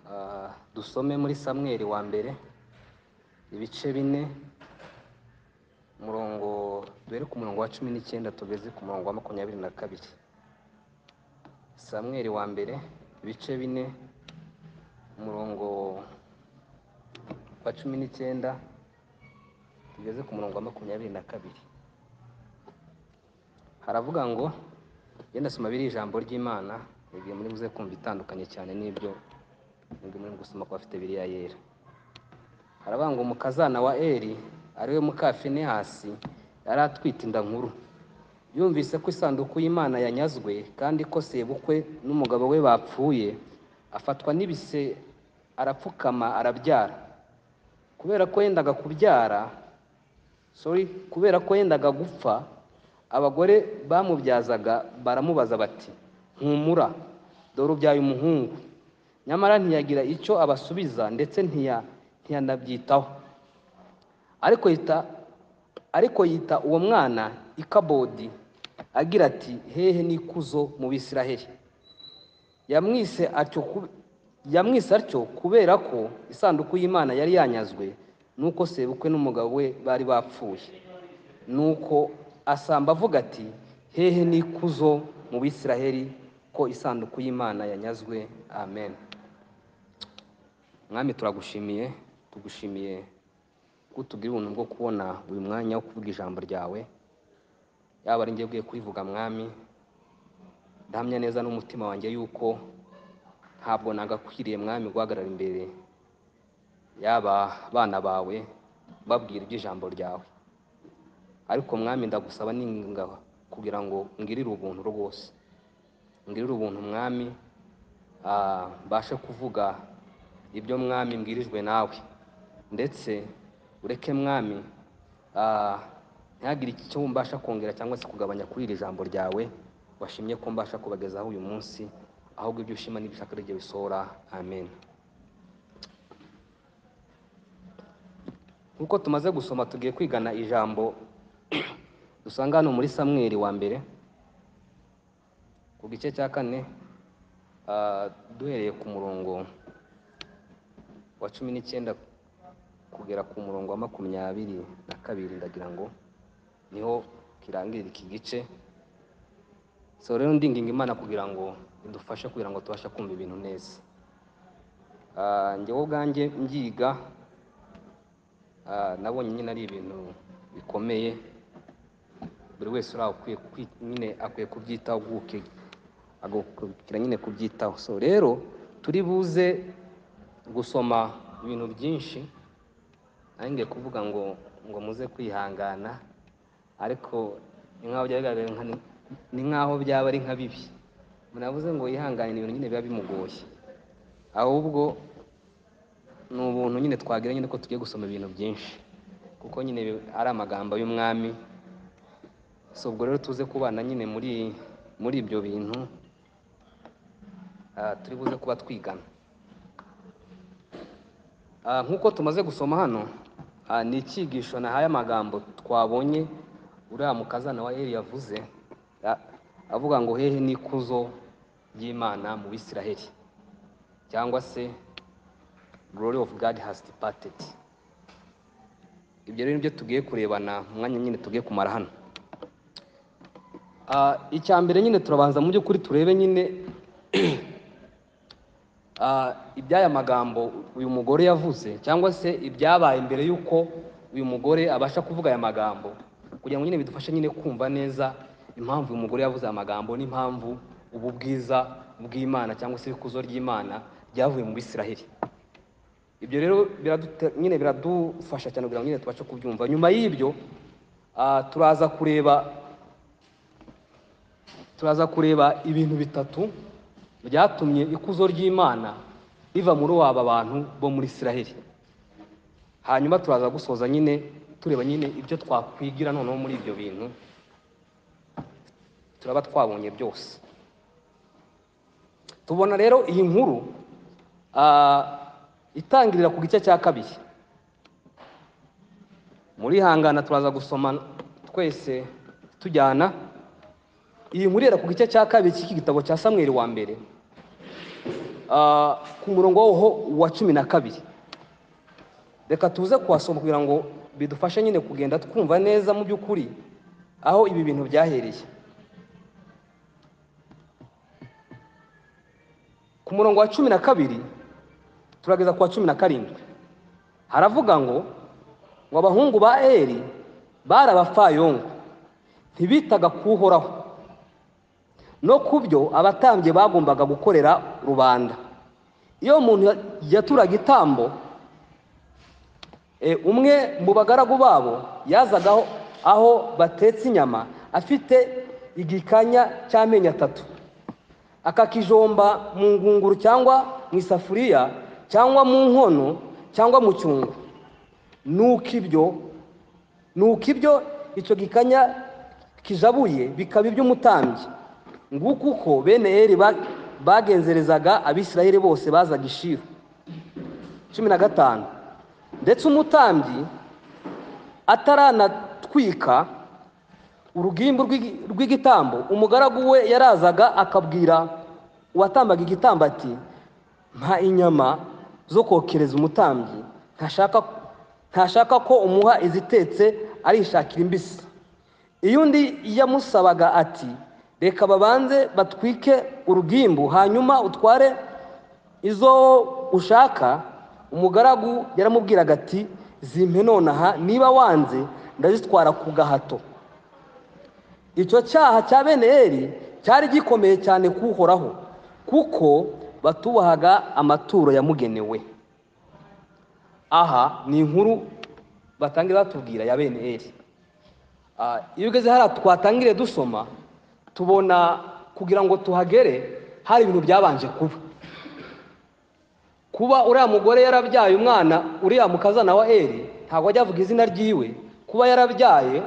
Ah, dusome muri samweli wa mbere ibice bine umurongo duhere ku murongo wa cumi n'icyenda tugeze ku murongo wa makumyabiri na kabiri samweli wa mbere ibice bine umurongo wa cumi n'icyenda tugeze ku murongo wa makumyabiri na kabiri haravuga ngo genda soma biri ijambo ry'imana igihe muri buze kumva itandukanye cyane n'ibyo nibwo muri gusoma ku bafite biriya yera haravuga ngo umukazana wa eri ariwe muka finehasi yari atwite inda nkuru yumvise ko isanduku y'imana yanyazwe kandi ko sebukwe n'umugabo we bapfuye afatwa n'ibise arapfukama arabyara kubera ko yendaga kubyara sorry kubera ko yendaga gupfa abagore bamubyazaga baramubaza bati ntumura dore ubyaye umuhungu nyamara ntiyagira icyo abasubiza ndetse ntiya ntiyanabyitaho ariko yita ariko yita uwo mwana ikabodi agira ati hehe n'ikuzo mu bisiraheli yamwise atyo ku- yamwise atyo kubera ko isanduku y'imana yari yanyazwe nuko sebukwe n'umugabo we bari bapfuye nuko asamba avuga ati hehe n'ikuzo mu bisiraheli ko isanduku y'imana yanyazwe amen mwami turagushimiye tugushimiye ko utubwira ubuntu bwo kubona buri mwanya wo kuvuga ijambo ryawe yaba ari njye ugiye kubivuga mwami ndahamya neza n'umutima wanjye yuko ntabwo nagakwiriye mwami guhagarara imbere y'aba bana bawe babwira iby'ijambo ryawe ariko mwami ndagusaba n'inginga kugira ngo ngirire ubuntu rwose ngirire ubuntu mwami ah, mbashe kuvuga ibyo mwami mbwirijwe nawe ndetse ureke mwami ah, ntihagire icyo mbasha kongera cyangwa se kugabanya kuri iri jambo ryawe washimye ko mbasha kubagezaho uyu munsi ahubwo ibyo ushima n'ibishaka ari byo bisohora amen nk'uko tumaze gusoma tugiye kwigana ijambo dusanga hano muri samweli wa mbere ku gice cya kane ah, duhereye ku murongo wa cumi n'icyenda kugera ku murongo wa makumyabiri na kabiri ndagira ngo niho kirangirira iki gice so rero ndinginga imana kugira ngo idufashe kugira ngo tubashe kumva ibintu neza Ah, njyewe ubwanjye mbyiga ah, nabonye nyine ari ibintu bikomeye buri wese uri aho akwiye kwi- nyine akwiye kubyitaho guke agakira nyine kubyitaho so rero turi buze gusoma ibintu byinshi nanjye ngiye kuvuga ngo ngo muze kwihangana ariko ni nk'aho byaba bigaragara nka- ni nk'aho byaba ari nka bibi munavuze ngo yihanganire ibintu nyine biba bimugoye ahubwo ni ubuntu nyine twagira nyine ko tugiye gusoma ibintu byinshi kuko nyine ari amagambo y'umwami so ubwo rero tuze kubana nyine muri muri ibyo bintu ah, turi buze kuba twigana Ah, nk'uko tumaze gusoma hano ah, ni icyigisho nahaye amagambo twabonye uriya mukazana wa Eli yavuze ah, avuga ngo hehe n'ikuzo ry'Imana mu Bisiraheli cyangwa se glory of God has departed ibyo rero nibyo tugiye kurebana mu mwanya nyine tugiye kumara hano Ah, icya mbere nyine turabanza mu by'ukuri turebe nyine ah, iby'aya magambo uyu mugore yavuze cyangwa se ibyabaye mbere y'uko uyu mugore abasha kuvuga aya magambo kugira ngo nyine bidufashe nyine kumva neza impamvu uyu mugore yavuze aya magambo n'impamvu ubu bwiza bw'imana cyangwa se ikuzo ry'imana ryavuye mu bisiraheli ibyo rero biradute- nyine biradufasha cyane kugira ngo nyine tubashe kubyumva nyuma y'ibyo ah, turaza kureba turaza kureba ibintu bitatu byatumye ikuzo ry'imana riva muri waba bantu bo muri isiraheli hanyuma turaza gusoza nyine tureba nyine ibyo twakwigira noneho muri ibyo bintu turaba twabonye byose tubona rero iyi nkuru ah, itangirira ku gice cya kabiri muri hangana turaza gusoma twese tujyana iyi nkuru ihera ku gice cya kabiri cy'iki gitabo cya samweli wa mbere ah, ku murongo waho wa cumi na kabiri reka tuze kuhasoma kugira ngo bidufashe nyine kugenda twumva neza mu by'ukuri aho ibi bintu byahereye ku murongo wa cumi na kabiri turageza ku wa cumi na karindwi haravuga ngo ngo abahungu ba eri bari abapfayongo ntibitaga ku uhoraho no ku byo abatambye bagombaga gukorera rubanda iyo umuntu yaturaga itambo e, umwe mu bagaragu babo yazagaho aho batetse inyama afite igikanya cy'amenyo atatu akakijomba mu ngunguru cyangwa mu isafuriya cyangwa mu nkono cyangwa mu cyungo nuko ibyo nuko ibyo icyo gikanya kijabuye bikaba iby'umutambyi nguko uko bene eri ba- bagenzerezaga abisirayeli bose bazaga ishiru cumi na gatanu ndetse umutambyi ataranatwika urugimbu rw'igi- rw'igitambo umugaragu we yarazaga akabwira uwatambaga igitambo ati mpa inyama zo kokereza umutambyi ntashaka ntashaka ko umuha izitetse arishakira imbisi iyo undi yamusabaga ati reka babanze batwike urugimbu hanyuma utware izo ushaka umugaragu yaramubwiraga ati zimpe nonaha niba wanze ndazitwara ku gahato icyo cyaha cya bene eri cyari gikomeye cyane kuhoraho kuko batubahaga amaturo yamugenewe aha ni inkuru batangira batubwira ya bene eri Ah, iyo ugeze hariya twatangire dusoma tubona kugira ngo tuhagere hari ibintu byabanje kuba kuba uriya mugore yarabyaye umwana uriya mukazana wa eri ntabwo ajya avuga izina ryiwe kuba yarabyaye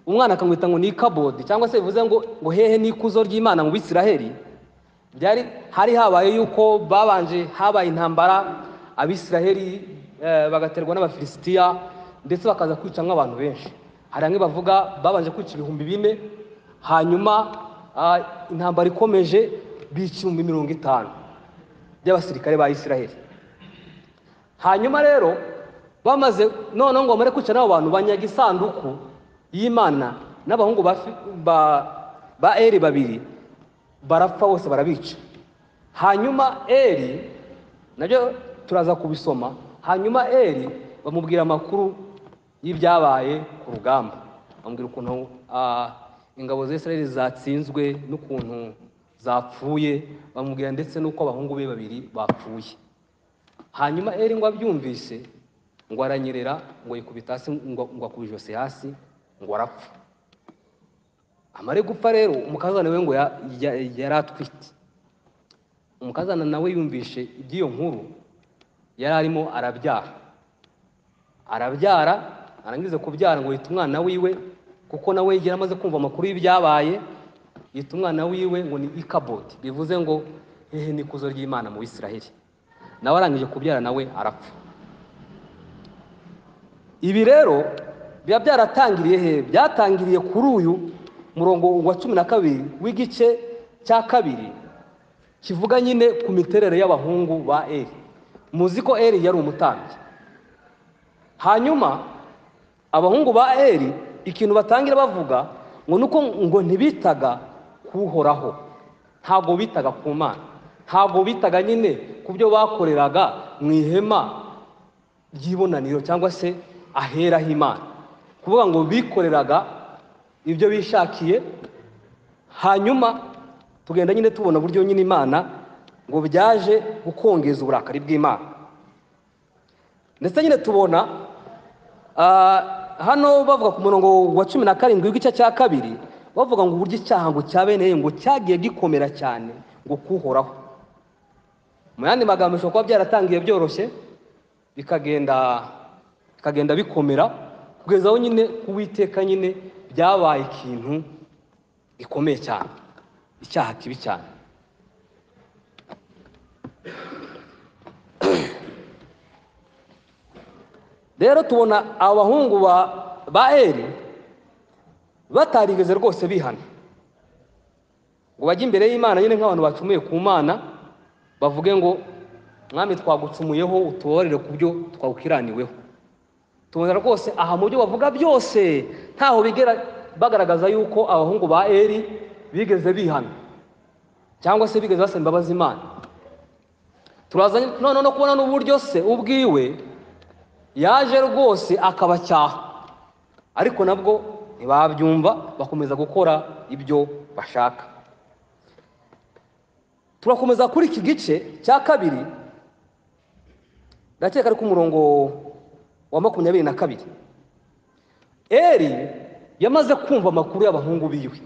umwana akamwita ngo ni ikabodi cyangwa se bivuze ngo ngo hehe n'ikuzo ry'imana mu bisiraheli byari hari habaye yuko babanje habaye intambara abisiraheli eh, bagaterwa n'abafilisitiya ndetse bakaza kwica nk'abantu benshi hari bamwe bavuga babanje kwica ibihumbi bine hanyuma ah, intambara ikomeje bica ibihumbi mirongo itanu by'abasirikare ba isiraheli hanyuma rero bamaze noneho ngo bamare kwica n'abo bantu banyaga isanduku y'imana n'abahungu ba, Fi- ba, ba eri babiri barapfa bose barabica hanyuma eri nabyo turaza kubisoma hanyuma eri bamubwira amakuru y'ibyabaye ku rugamba bamubwira ukuntu ah, ingabo za israheli zatsinzwe n'ukuntu zapfuye bamubwira ndetse n'uko abahungu be babiri bapfuye hanyuma eri ngo abyumvise ngo aranyerera ngo yikubita hasi ngo ngo akuba ijosi hasi ngo arapfa amare gupfa rero umukazana we ngo ya- ya- yari atwite umukazana nawe yumvishe iby'iyo nkuru yari arimo arabyara arabyara arangiza kubyara ngo yita umwana wiwe kuko nawe yari amaze kumva amakuru y'ibyabaye yita umwana wiwe ngo ni ikabodi bivuze ngo hehe n'ikuzo ry'imana mu bisiraheli nawe arangije kubyara nawe arapfa ibi rero biba byaratangiriye he byatangiriye kuri uyu murongo wa cumi na kabiri w'igice cya kabiri kivuga nyine ku miterere y'abahungu ba eri muzi ko eri yari umutambyi hanyuma abahungu ba eri ikintu batangira bavuga ngo nuko ngo ntibitaga kuhoraho ntabwo bitaga ku mana ntabwo bitaga nyine ku byo bakoreraga mu ihema ry'ibonaniro cyangwa se aheraho imana kuvuga ngo bikoreraga ibyo bishakiye hanyuma tugenda nyine tubona uburyo nyine imana ngo byaje gukongeza uburakari bw'imana ndetse nyine tubona ah, hano bavuga ku murongo wa cumi na karindwi w'igice cya kabiri bavuga ngo uburyo icyaha ngo cya bene ngo cyagiye gikomera cyane ngo kuhoraho mu yandi magambo bishobora kuba byaratangiye byoroshye bikagenda bikagenda bikomera kugeza aho nyine kuwiteka nyine byabaye ikintu gikomeye cyane icyaha kibi cyane rero tubona abahungu ba ba eri batarigeze rwose bihana ngo bajye imbere y'imana nyine nk'abantu bacumuye ku mana bavuge ngo mwami twagucumuyeho utubabarire ku byo twawukiraniweho tubona rwose aha mu byo bavuga byose ntaho bigera bagaragaza yuko abahungu ba eri bigeze bihana cyangwa se bigeze basaba imbabazi imana turaza noneho no kubona n'uburyo se ubwiwe yaje rwose akabacyaha ariko nabwo ntibabyumva bakomeza gukora ibyo bashaka turakomeza kuri iki gice cya kabiri ndakeka ari ku murongo wa makumyabiri na kabiri eri yamaze kumva amakuru y'abahungu biwe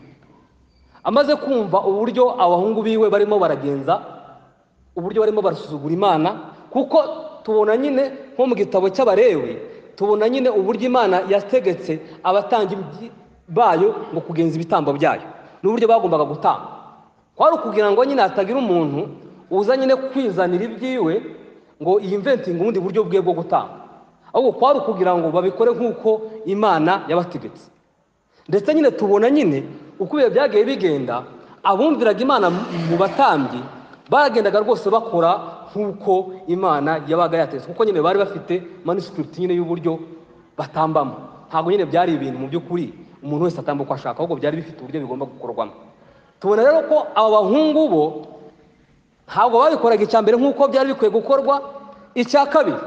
amaze kumva uburyo abahungu biwe barimo baragenza uburyo barimo barasuzugura imana kuko tubona nyine nko mu gitabo cy'abarewe tubona nyine uburyo imana yategetse abatanga bayo ngo kugenza ibitambo byayo n'uburyo bagombaga gutamba kwari ukugira ngo nyine hatagira umuntu uza nyine kwizanira ibyiwe ngo yimventinga ubundi buryo bwe bwo gutanga ahubwo kwari ukugira ngo babikore nk'uko imana yabategetse ndetse nyine tubona nyine uko ibihe byagiye bigenda abumviraga imana mu batambyi baragendaga rwose bakora nk'uko imana yabaga yatetse kuko nyine bari bafite manuscript nyine y'uburyo batambamo ntabwo nyine byari ibintu mu by'ukuri umuntu wese atamba uko ashaka ahubwo byari bifite uburyo bigomba gukorwamo tubona rero ko aba bahungu bo ntabwo babikoraga icya mbere nk'uko byari bikwiye gukorwa icya kabiri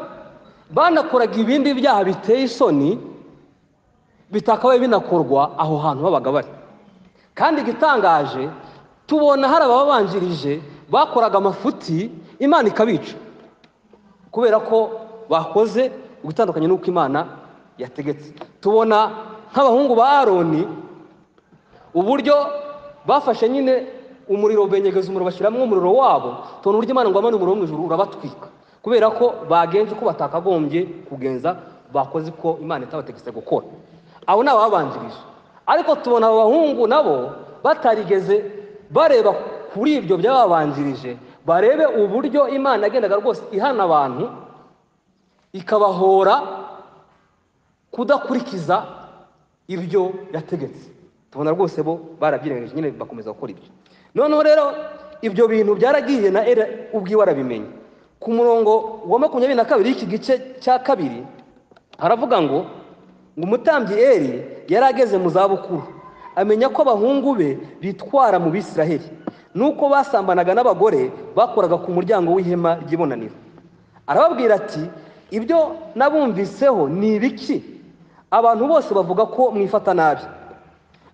banakoraga ibindi byaha biteye isoni bitakabaye binakorwa aho hantu babaga bari kandi igitangaje tubona hari ababanjirije bakoraga amafuti imana ikabica kubera ko bakoze ugutandukanye n'uko imana yategetse tubona nk'abahungu ba aroni uburyo bafashe nyine umuriro benyegeza umuriro bashyiramo umuriro wabo tubona uburyo imana ngo amane umuriro wo mu ijuru urabatwika kubera ko bagenze uko batakagombye kugenza bakoze uko imana itabategetse gukora abo ni ababanjirije ariko tubona abo bahungu nabo batarigeze bareba kuri ibyo byababanjirije barebe uburyo imana yagendaga rwose ihana abantu ikabahora kudakurikiza ibyo yategetse tubona rwose bo barabyirengagije nyine bakomeza gukora ibyo noneho rero ibyo bintu byaragiye na era ubwiwe arabimenya ku murongo wa makumyabiri na kabiri y'iki gice cya kabiri haravuga ngo ngo umutambyi eri yari ageze mu zabukuru amenya ko abahungu be bitwara mu bisiraheli nuko basambanaga n'abagore bakoraga ku muryango w'ihema ry'ibonaniro arababwira ati ibyo nabumviseho ni ibiki abantu bose bavuga ko mwifata nabi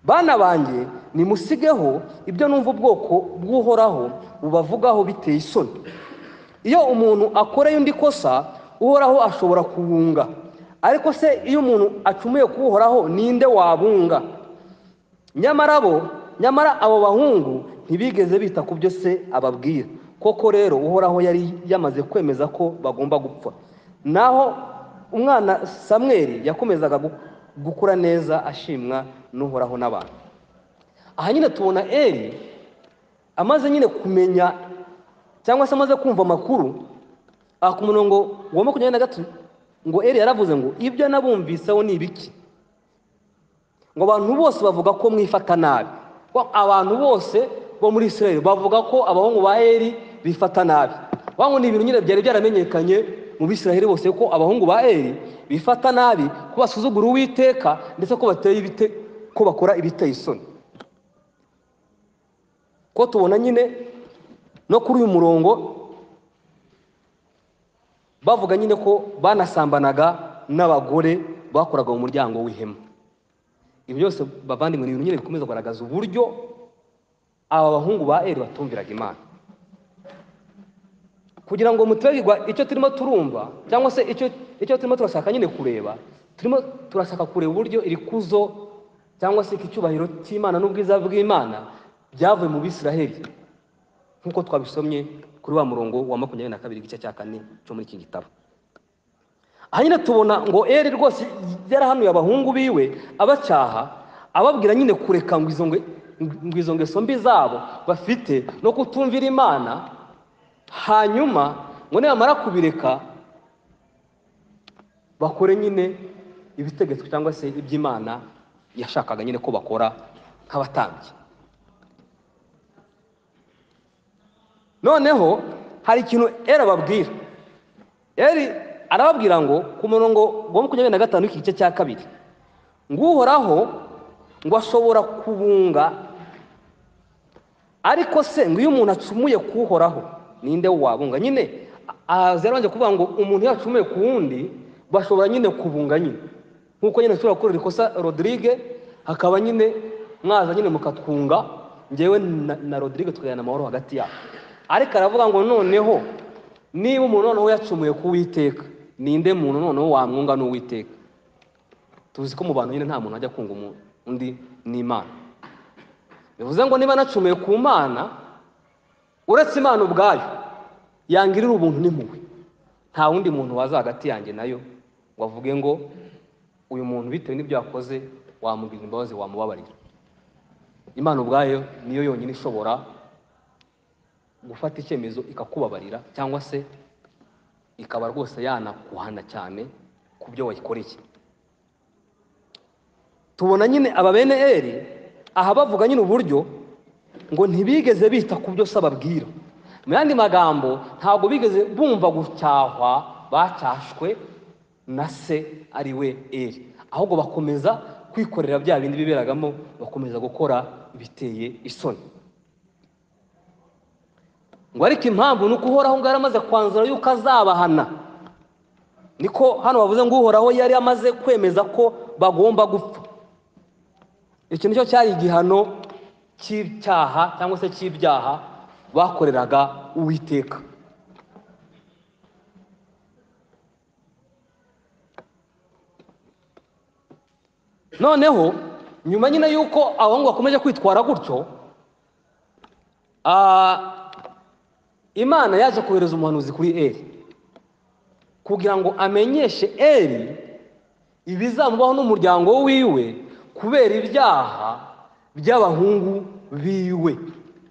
bana banjye nimusigeho ibyo numva ubwoko bw'uhoraho bubavugaho biteye isoni iyo umuntu akoreye undi kosa uhoraho ashobora kuwunga ariko se iyo umuntu acumuye kuwuhoraho ninde wabunga nyamara bo nyamara abo bahungu ntibigeze bita ku byo se ababwira koko rero uhoraho yari yamaze kwemeza ko bagomba gupfa naho umwana samweri yakomezaga gukura neza ashimwa n'uhoraho n'abantu aha nyine tubona eri amaze nyine kumenya cyangwa se amaze kumva amakuru aha ku murongo wa makumyabiri na gatatu ngo eri yaravuze ngo ibyo nabumviseho ni ibiki ngo abantu bose bavuga ko mwifata nabi abantu bose bo muri israel bavuga ko abahungu ba eri bifata nabi ngo ni ibintu nyine byari byaramenyekanye mu bisiraheli bose ko abahungu ba eri bifata nabi ko basuzugura uwiteka ndetse ko bateye ibite ko bakora ibiteye isoni ko tubona nyine no kuri uyu murongo bavuga nyine ko banasambanaga n'abagore bakoraga mu muryango w'ihema ibi byose bavandimwe ni ibintu nyine bikomeza kugaragaza uburyo aba bahungu ba eri batumviraga imana kugira ngo mutubegirwa icyo turimo turumva cyangwa se icyo turimo turashaka nyine kureba turimo turashaka kureba uburyo iri kuzo cyangwa se iki cyubahiro cy'imana n'ubwiza bw'imana byavuye mu bisiraheli nk'uko twabisomye kuri wa murongo wa makumyabiri na kabiri igice cya kane cyo muri iki gitabo aha nyine tubona ngo eri rwose yarahanuye abahungu biwe abacyaha ababwira nyine kureka ngo izo ngeso mbi zabo bafite no kutumvira imana hanyuma ngo nibamara kubireka bakore nyine ibitegetswe cyangwa se iby'imana yashakaga nyine ko bakora nk'abatambyi noneho hari ikintu eri ababwira eri arababwira ngo ku murongo wa makumyabiri na gatanu w'igice cya kabiri ngo uhoraho ngo ashobora kubunga ariko se ngo iyo umuntu acumuye kuhoraho ninde wabunga nyine ahazi yarabanje kuvuga ngo umuntu iyo acumuye ku wundi bashobora nyine kubunga nyine nk'uko nyine ushobora gukorera ikosa rodirige hakaba nyine mwaza nyine mukatwunga ngewe na- na rodirige tukajyana amahoro hagati yabo ariko aravuga ngo noneho niba umuntu noneho yacumuye ku witeka ninde muntu noneho wamwunga n'uwiteka tuzi ko mu bantu nyine nta muntu ajya kunga umu- undi n'imana bivuze ngo niba nacumuye ku mana uretse imana ubwayo yangirira ubuntu n'impuhwe nta wundi muntu waza hagati yanjye nayo ngo avuge ngo uyu muntu bitewe n'ibyo yakoze wamugirira imbabazi wamubabarira imana ubwayo niyo yonyine ishobora gufata icyemezo ikakubabarira cyangwa se ikaba rwose yanakuhana cyane ku byo wayikoreye tubona nyine aba bene eri aha bavuga nyine uburyo ngo ntibigeze bita ku byo se ababwira mu yandi magambo ntabwo bigeze bumva gucyahwa bacyashywe na se ari we eri ahubwo bakomeza kwikorera bya bindi biberagamo bakomeza gukora ibiteye isoni ngo ariko impamvu ni uko uhoraho ngo yaramaze kwanzura yuko azabahana niko hano bavuze ngo uhoraho yari amaze kwemeza ko bagomba gupfa iki nicyo cyari igihano cy'ibyaha cyangwa se cy'ibyaha bakoreraga uwiteka noneho nyuma nyine y'uko abahungu bakomeje kwitwara gutyo ah, imana yaje kohereza umuhanuzi kuri eri kugira ngo amenyeshe eri ibizamubaho n'umuryango wiwe kubera ibyaha by'abahungu biwe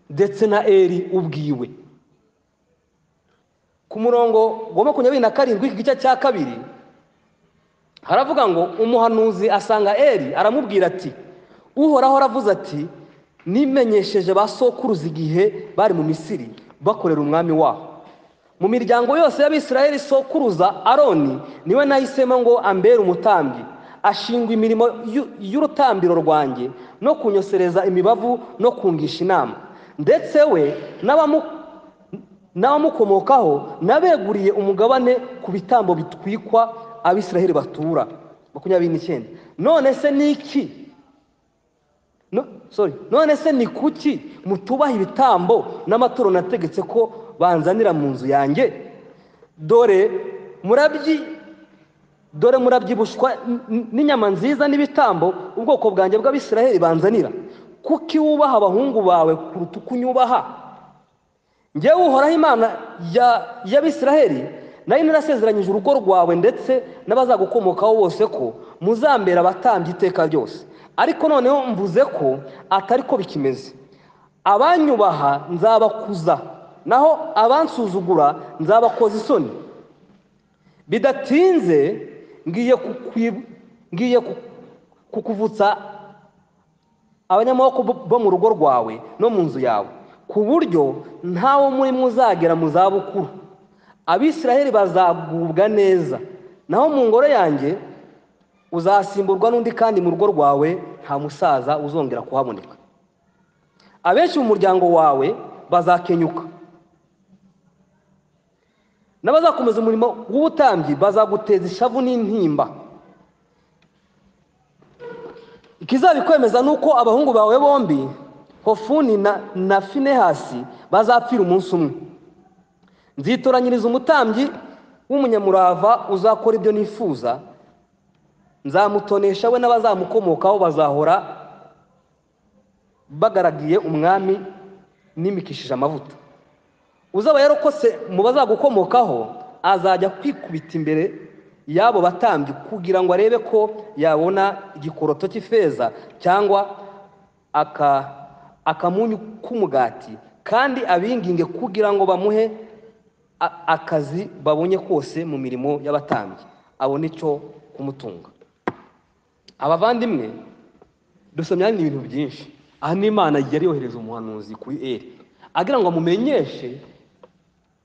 ndetse na eri ubwiwe ku murongo wa makumyabiri na karindwi igice cya kabiri haravuga ngo umuhanuzi asanga eri aramubwira ati uhoraho aravuze ati nimenyesheje ba sokuruza igihe bari mu misiri bakorera umwami wabo mu miryango yose y'abisirayeli sokuruza aroni niwe nahisemo ngo ambere umutambyi ashingwa imirimo y'u- y'urutambiro rwanjye no kunyosereza imibavu no kungisha inama ndetse we n'abamu- n'abamukomokaho n'abeguriye umugabane ku bitambo bitwikwa abisirayeli batura makumyabiri n'icyenda none se ni iki no, sorry. none se ni kuki mutubaha ibitambo n'amaturo nategetse ko banzanira mu nzu yanjye dore murabyi dore murabyibushwa n- n- n'inyama nziza n'ibitambo ubwoko bwanjye bw'abisiraheli banzanira kuki wubaha abahungu bawe kuruta uko unyubaha ngewe uhoraho imana ya- y'abisiraheli nayo narasezeranyije urugo rwawe ndetse n'abazagukomokaho bose ko muzambera abatambyi iteka ryose ariko noneho mvuze ko atari ko bikimeze abanyubaha nzabakuza naho abansuzugura nzabakoza isoni bidatinze ngiye kukwi- ngiye ku- kukuvutsa abanyamaboko bo bo mu rugo rwawe no mu nzu yawe ku buryo ntawo muri mwe uzagera mu zabukuru abisiraheli bazagubwa neza naho mu ngoro yanjye uzasimburwa n'undi kandi mu rugo rwawe nta musaza uzongera kuhaboneka abenshi mu muryango wawe bazakenyuka n'abazakomeza umurimo w'ubutambyi bazaguteza ishavu n'intimba ikizabikwemeza ni uko abahungu bawe bombi hofuni na, na finehasi bazapfira umunsi umwe nzitoranyiriza umutambyi w'umunyamurava uzakora ibyo nifuza nzamutonesha we n'abazamukomokaho bazahora bagaragiye umwami nimikishije amavuta uzaba yarokotse mu bazagukomokaho azajya kwikubita imbere y'abo batambyi kugira ngo arebe ko yabona igikoroto cy'ifeza cyangwa aka- akamunyu k'umugati kandi abinginge kugira ngo bamuhe a- akazi babonye kose mu mirimo y'abatambyi abone icyo kumutunga abavandimwe dusomya ni ibintu byinshi aha ni imana yari yohereza umuhanuzi kuri eri agira ngo amumenyeshe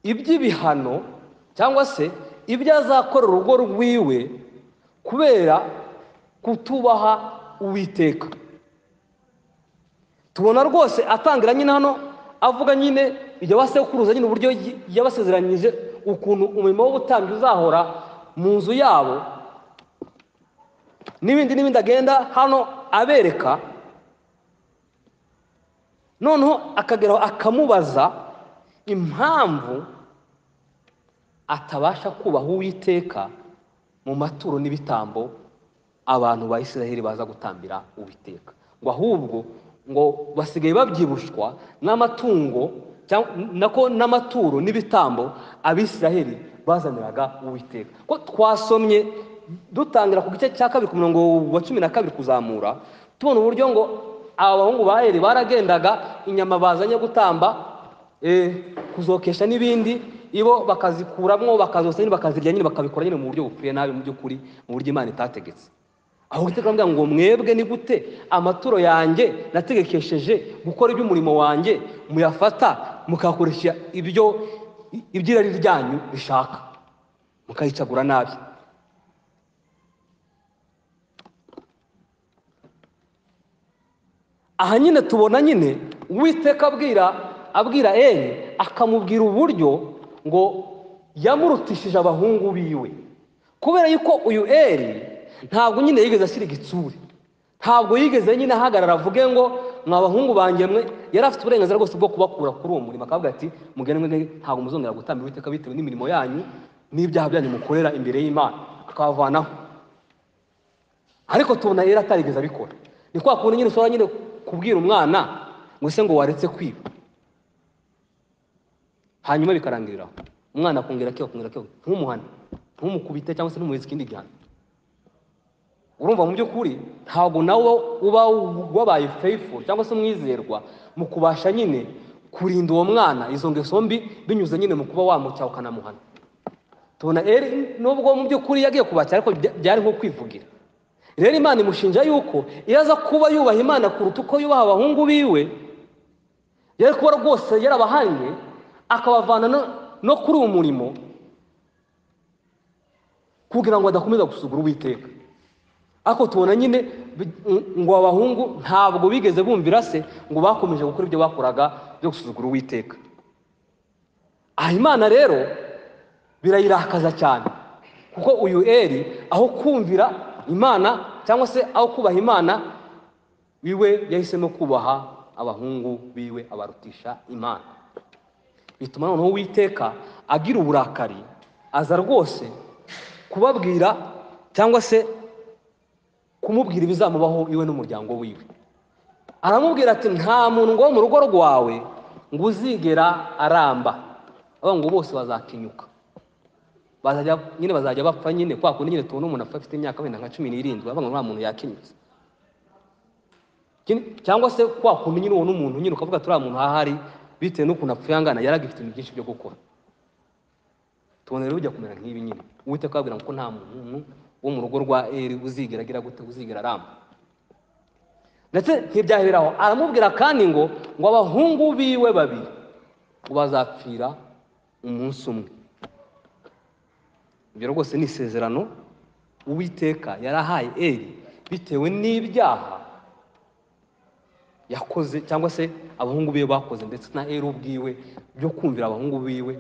iby'ibihano cyangwa se ibyo azakora urugo rwiwe kubera kutubaha uwiteka tubona rwose atangira nyine hano avuga nyine ibyo basekuruza nyine uburyo yabasezeranyije ukuntu umurimo w'ubutambyi uzahora mu nzu yabo n'ibindi n'ibindi agenda hano abereka noneho akageraho akamubaza impamvu atabasha kubaha uwiteka mu maturo n'ibitambo abantu ba israheli baza gutambira uwiteka ngo ahubwo ngo basigaye babyibushwa n'amatungo nako n'amaturo n'ibitambo abisiraheli bazaniraga uwiteka ko twasomye dutangira ku gice cya kabiri ku murongo wa cumi na kabiri kuzamura tubona uburyo ngo aba bahungu ba eri baragendaga inyama bazanye gutamba kuzokesha n'ibindi ibo bakazikuramo bakazosya nyine bakazirya nyine bakabikora nyine mu buryo bukwiye nabi mu by'ukuri mu buryo imana itategetse aho iteka baravuga ngo mwebwe ni gute amaturo yanjye nategekesheje gukora iby'umurimo wanjye muyafata mukakoresha ibyo iby'irari ryanyu bishaka mukayicagura nabi aha nyine tubona nyine uwiteka abwira abwira eni akamubwira uburyo ngo yamurutishije abahungu biwe kubera yuko uyu eri ntabwo nyine yigeze ashyira igitsure ntabwo yigeze nyine ahagarara avuge ngo mwa bahungu banjye mwe yari afite uburenganzira bwose bwo kubakura kuri uwo murimo akavuga ati mugende mwe ntabwo muzongera gutamba uwiteka bitewe n'imirimo yanyu n'ibyaha byanyu mukorera imbere y'imana akabavanaho ariko tubona yari atarigeze abikora ni kwa kuntu nyine ushobora nyine kubwira umwana ngo ese ngo waretse kwiba hanyuma bikarangiriraho umwana akongera akiba akongera akiba ntumuhane ntumukubite cyangwa se ntumuhereze ikindi gihano urumva mu by'ukuri ntabwo nawe uba wabaye feyifu cyangwa se umwizerwa mu kubasha nyine kurinda uwo mwana izo ngeso mbi binyuze nyine mu kuba wamucyaha ukanamuhana tubona rero nubwo mu by'ukuri yagiye kubakira ariko byari nko kwivugira rero imana imushinja yuko iyo aza kuba yubaha imana kuruta uko yubaha abahungu biwe yari kuba rwose yarabahannye akabavana no kuri uwo murimo kugira ngo adakomeza gusugura uwiteka ariko tubona nyine ngo abahungu ntabwo bigeze bumvira se ngo bakomeje gukora ibyo bakoraga byo gusuzugura uwiteka aha imana rero birayirakaza cyane kuko uyu eri aho kumvira imana cyangwa se aho kubaha imana wiwe yahisemo kubaha abahungu biwe abarutisha imana bituma noneho uwiteka agira uburakari aza rwose kubabwira cyangwa se kumubwira ibizamubaho iwe n'umuryango wiwe aramubwira ati nta muntu ngo wo mu rugo rwawe ngo uzigera aramba ngo bose bazakinyuka nyine bazajya bapfa nyine kwa kundi nyine tubona umuntu apfa afite imyaka wenda nka cumi n'irindwi ngo nta muntu yakinyutse cyangwa se kwa kundi nyine ubona umuntu nyine ukavuga turiya muntu ahari bitewe n'ukuntu apfuye angana yari agifite ibintu byinshi byo gukora tubona rero bijya kumera nk'ibi nyine uwiteka ababwira ngo ko nta muntu wo mu rugo rwa eri uzigera agira gute uzigera aramba ndetse ntibyaheraho aramubwira kandi ngo ngo abahungu biwe babiri ngo bazapfira umunsi umwe ibyo rwose ni isezerano uwiteka yarahaye eri bitewe n'ibyaha yakoze cyangwa se abahungu biwe bakoze ndetse na eri ubwiwe byo kumvira abahungu biwe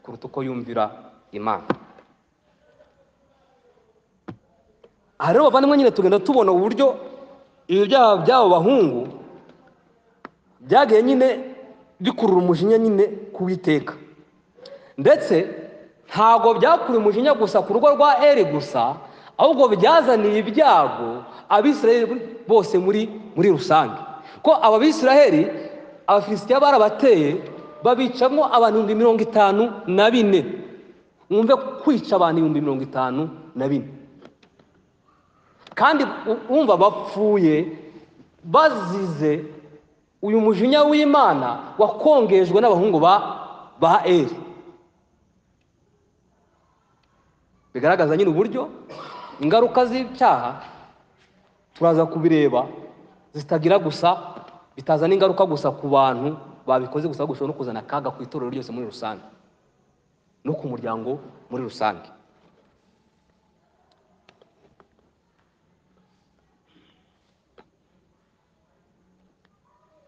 kuruta uko yumvira imana aha rero bavandimwe nyine tugenda tubona uburyo ibi byaha by'abo bahungu byagiye nyine bikurura umujinya nyine kuwiteka ndetse ntabwo byakuruye umujinya gusa ku rugo rwa eri gusa ahubwo byazaniye ibyago abisiraheli bose muri muri rusange ko aba bisiraheli abafilisitiya barabateye babicamo abantu ibihumbi mirongo itanu na bine mwumve kwica abantu ibihumbi mirongo itanu na bine kandi wumva bapfuye bazize uyu mujinya w'imana wakongejwe n'abahungu ba eri bigaragaza nyine uburyo ingaruka z'ibyaha turaza kubireba zitagira gusa bitazana ingaruka gusa ku bantu babikoze gusa gushobora no kuzana akaga ku itorero ryose muri rusange no ku muryango muri rusange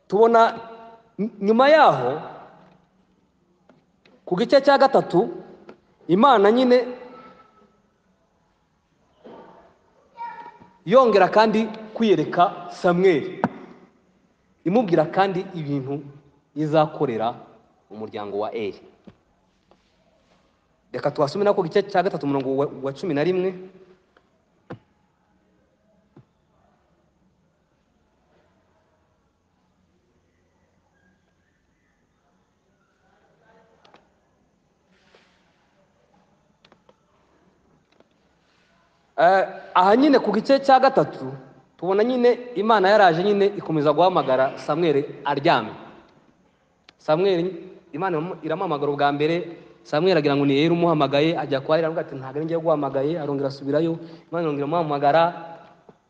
tubona ny- nyuma yaho ku gice cya gatatu imana nyine yongera kandi kwiyereka samweli imubwira kandi ibintu izakorera umuryango wa eri reka twasume nako igice cya gatatu umurongo wa, wa cumi na rimwe Eh, aha nyine ku gice cya gatatu tubona nyine imana yaraje nyine ikomeza guhamagara samweli aryamye samweli imana iramu- iramamagara ubwa mbere samweli agira ngo ni yera umuhamagaye ajya kwa eri aravuga ati ntabwo ari njye guhamagaye arongera asubirayo imana irongera amuhamagara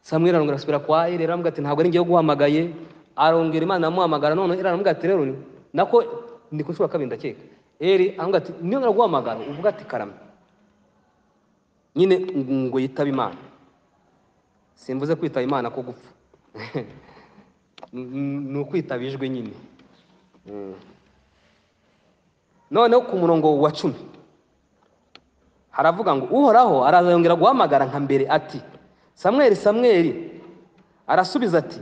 samweli arongera asubira kwa eri aravuga ati ntabwo ari njye guhamagaye arongera imana iramuhamagara none eri aravuga ati rero ni- nako ndi ku nshuro ya kabiri ndakeka eri aravuga ati niyo ngera guhamagara uvuga ati karame nyine ngo yitaba imana simvuze kwitaba imana ko gupfa ni ukwitaba ijwi nyine Mm. noneho ku murongo wa cumi haravuga ngo uhoraho araza yongera guhamagara nka mbere ati samweli samweli arasubiza ati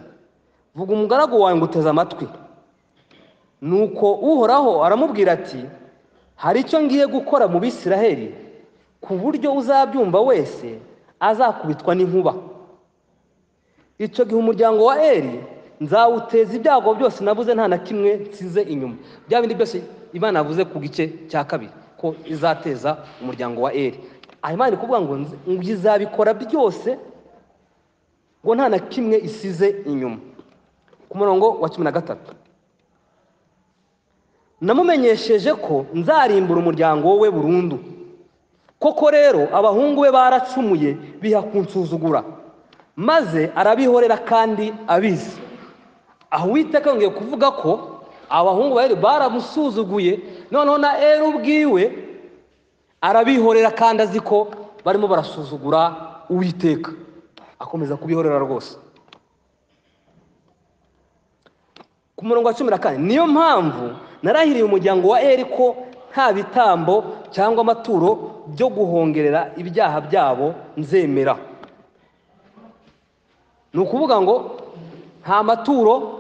vuga umugaragu wawe nguteze amatwi nuko uhoraho aramubwira ati hari icyo ngiye gukora mu bisiraheli ku buryo uzabyumva wese azakubitwa n'inkuba icyo gihe umuryango wa eri nzawuteza ibyago byose nabuze nta na kimwe nsize inyuma bya bindi byose imana yavuze ku gice cya kabiri ko izateza umuryango wa eri aha imana iri kuvuga ngo nzi- ngo izabikora byose ngo nta na kimwe isize inyuma ku murongo wa cumi na gatatu namumenyesheje ko nzarimbura umuryango we burundu koko rero abahungu be baracumuye biha kunsuzugura maze arabihorera kandi abizi aho uwiteka yongeye kuvuga ko abahungu ba eri baramusuzuguye noneho na eri ubwiwe arabihorera kandi azi ko barimo barasuzugura uwiteka akomeza kubihorera rwose ku murongo wa cumi na kane niyo mpamvu narahiriye umuryango wa eri ko nta bitambo cyangwa amaturo byo guhongerera ibyaha byabo nzemera ni ukuvuga ngo nta maturo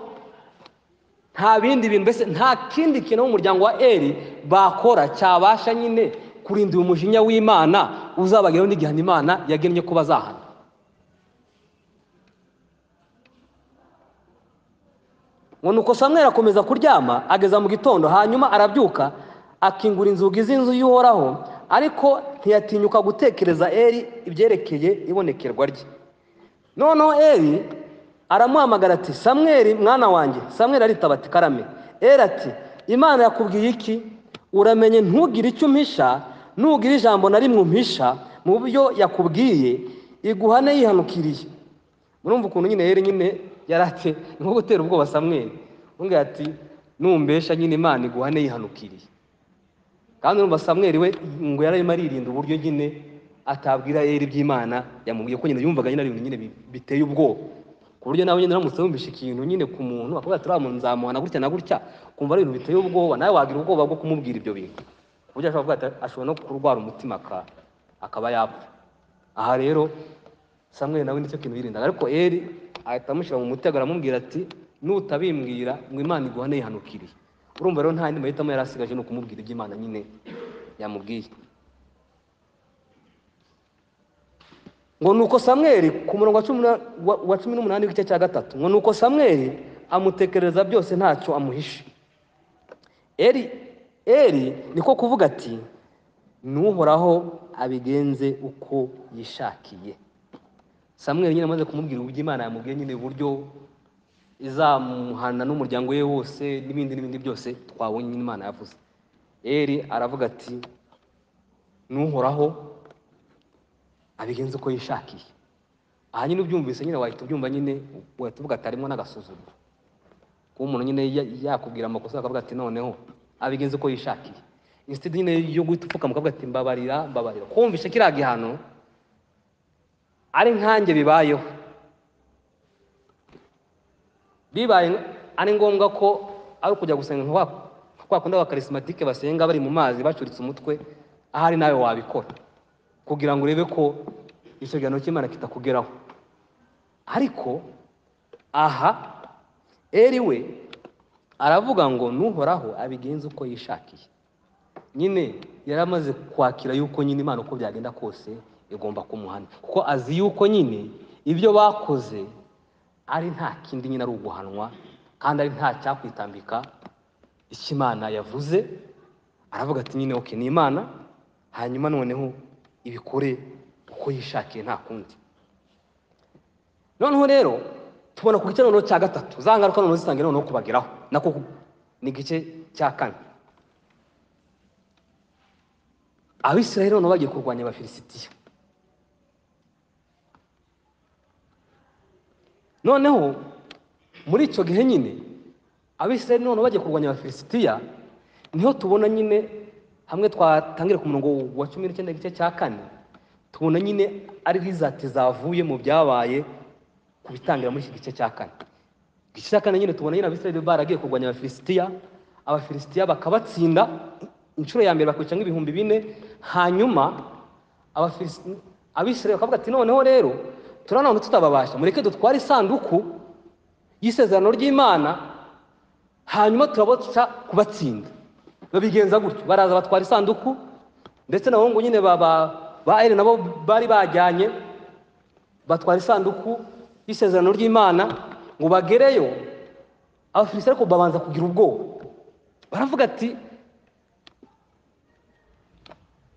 nta bindi bintu mbese nta kindi kintu umuryango wa eri bakora cyabasha nyine kurinda uyu mujinya w'imana uzabageraho n'igihano imana yagennye ko bazahana ngo nuko samweli akomeza kuryama ageza mu gitondo hanyuma arabyuka akingura inzugi z'inzu y'uhoraho ariko ntiyatinyuka gutekereza eri ibyerekeye ibonekerwa rye noneho eri aramuhamagara ati samweli mwana wanjye samweli aritaba ati karame eri ati imana yakubwiye iki uramenye ntugire icyo umpisha nugira ijambo na rimwe umpisha mu byo yakubwiye iguhane yihanukiriye murumva ukuntu nyine yari nyine yarate ni nko gutera ubwoba samweli umbwira ati numbesha nyine imana iguhane yihanukiriye kandi urumva samweli we ngo yari arimo aririnda uburyo nyine atabwira eri iby'imana yamubwiye ko nyine yumvaga nyine ari ibintu nyine bi- biteye ubwoba ku buryo nawe nyine uramutse wumvishe ikintu nyine ku muntu akavuga ati uriya muntu nzamuhana gutya na gutya ukumva ari ibintu biteye ubwoba nawe wagira ubwoba bwo kumubwira ibyo bintu ku buryo ashobora kuvuga ati ashobora no kurwara umutima aka- akaba yapfa aha rero samweli nawe nicyo kintu yirindaga ariko eri ahita amushyira mu mutego aramubwira ati nutabimbwira ngo imana iguhane yihanukiriye urumva rero nta yandi mahitamo yari asigaje ni ukumubwira ibyo imana nyine yamubwiye ngo nuko samweli ku murongo wa cumi na- wa- wa cumi n'umunani w'igice cya gatatu ngo nuko samweli amutekereza byose ntacyo amuhishe eri eri niko kuvuga ati n'uhoraho abigenze uko yishakiye samweli nyine amaze kumubwira uburyo imana yamubwiye nyine uburyo izamuhana n'umuryango we wose n'ibindi n'ibindi byose twabonye imana yavuze eri aravuga ati n'uhoraho abigenza uko yishakiye aha nyine ubyumvise nyine wahita ubyumva nyine wahita uvuga ati harimo n'agasuzuguro kuba umuntu nyine ya- yakubwira amakosa akavuga ati noneho abigenza uko yishakiye insitidi nyine yo guhita upfukama ukavuga ati mbabarira mbabarira kumvisha kiriya gihano ari nkanjye bibayeho bibaye ari ngombwa ko ari ukujya gusenga nka wa- nka kwa kundi abakarismatike basenga bari mu mazi bacuritse umutwe ahari nawe wabikora kugira ngo urebe ko icyo gihano cy'imana kitakugeraho ariko aha eri we aravuga ngo n'uhoraho abigenza uko yishakiye nyine yari amaze kwakira yuko nyine imana uko byagenda kose igomba kumuhana kuko azi yuko nyine ibyo bakoze ari nta kindi nyine ari uguhanwa kandi ari nta cyakwitambika icyo imana yavuze aravuga ati nyine oke ni imana hanyuma noneho ibikore uko yishakiye nta kundi noneho rero tubona ku gice noneho cya gatatu za ngaruka noneho zisangiye noneho kubageraho nako ku- ni igice cya kane abisirayeli noneho bagiye kurwanya abafilisitiya noneho muri icyo gihe nyine abisirayeli noneho bagiye kurwanya abafilisitiya niho tubona nyine hamwe twatangira ku murongo wa cumi n'icyenda igice cya kane tubona nyine ari rizati zavuye mu byabaye ku bitangira muri iki gice cya kane igice cya kane nyine tubona nyine abisirayeli baragiye kurwanya abafilisitiya abafilisitiya bakabatsinda inshuro ya mbere bakwica nk'ibihumbi bine hanyuma abafilis- abisirayeli bakavuga ati noneho rero turanone tutababasha mureke dutware isanduku y'isezerano ry'imana hanyuma turabaca kubatsinda babigenza gutyo baraza batwara isanduku ndetse n'abahungu nyine ba ba- ba eri nabo bari bajyanye batwara isanduku y'isezerano ry'imana ngo bagereyo abafilisiti ariko babanza kugira ubwoba baravuga ati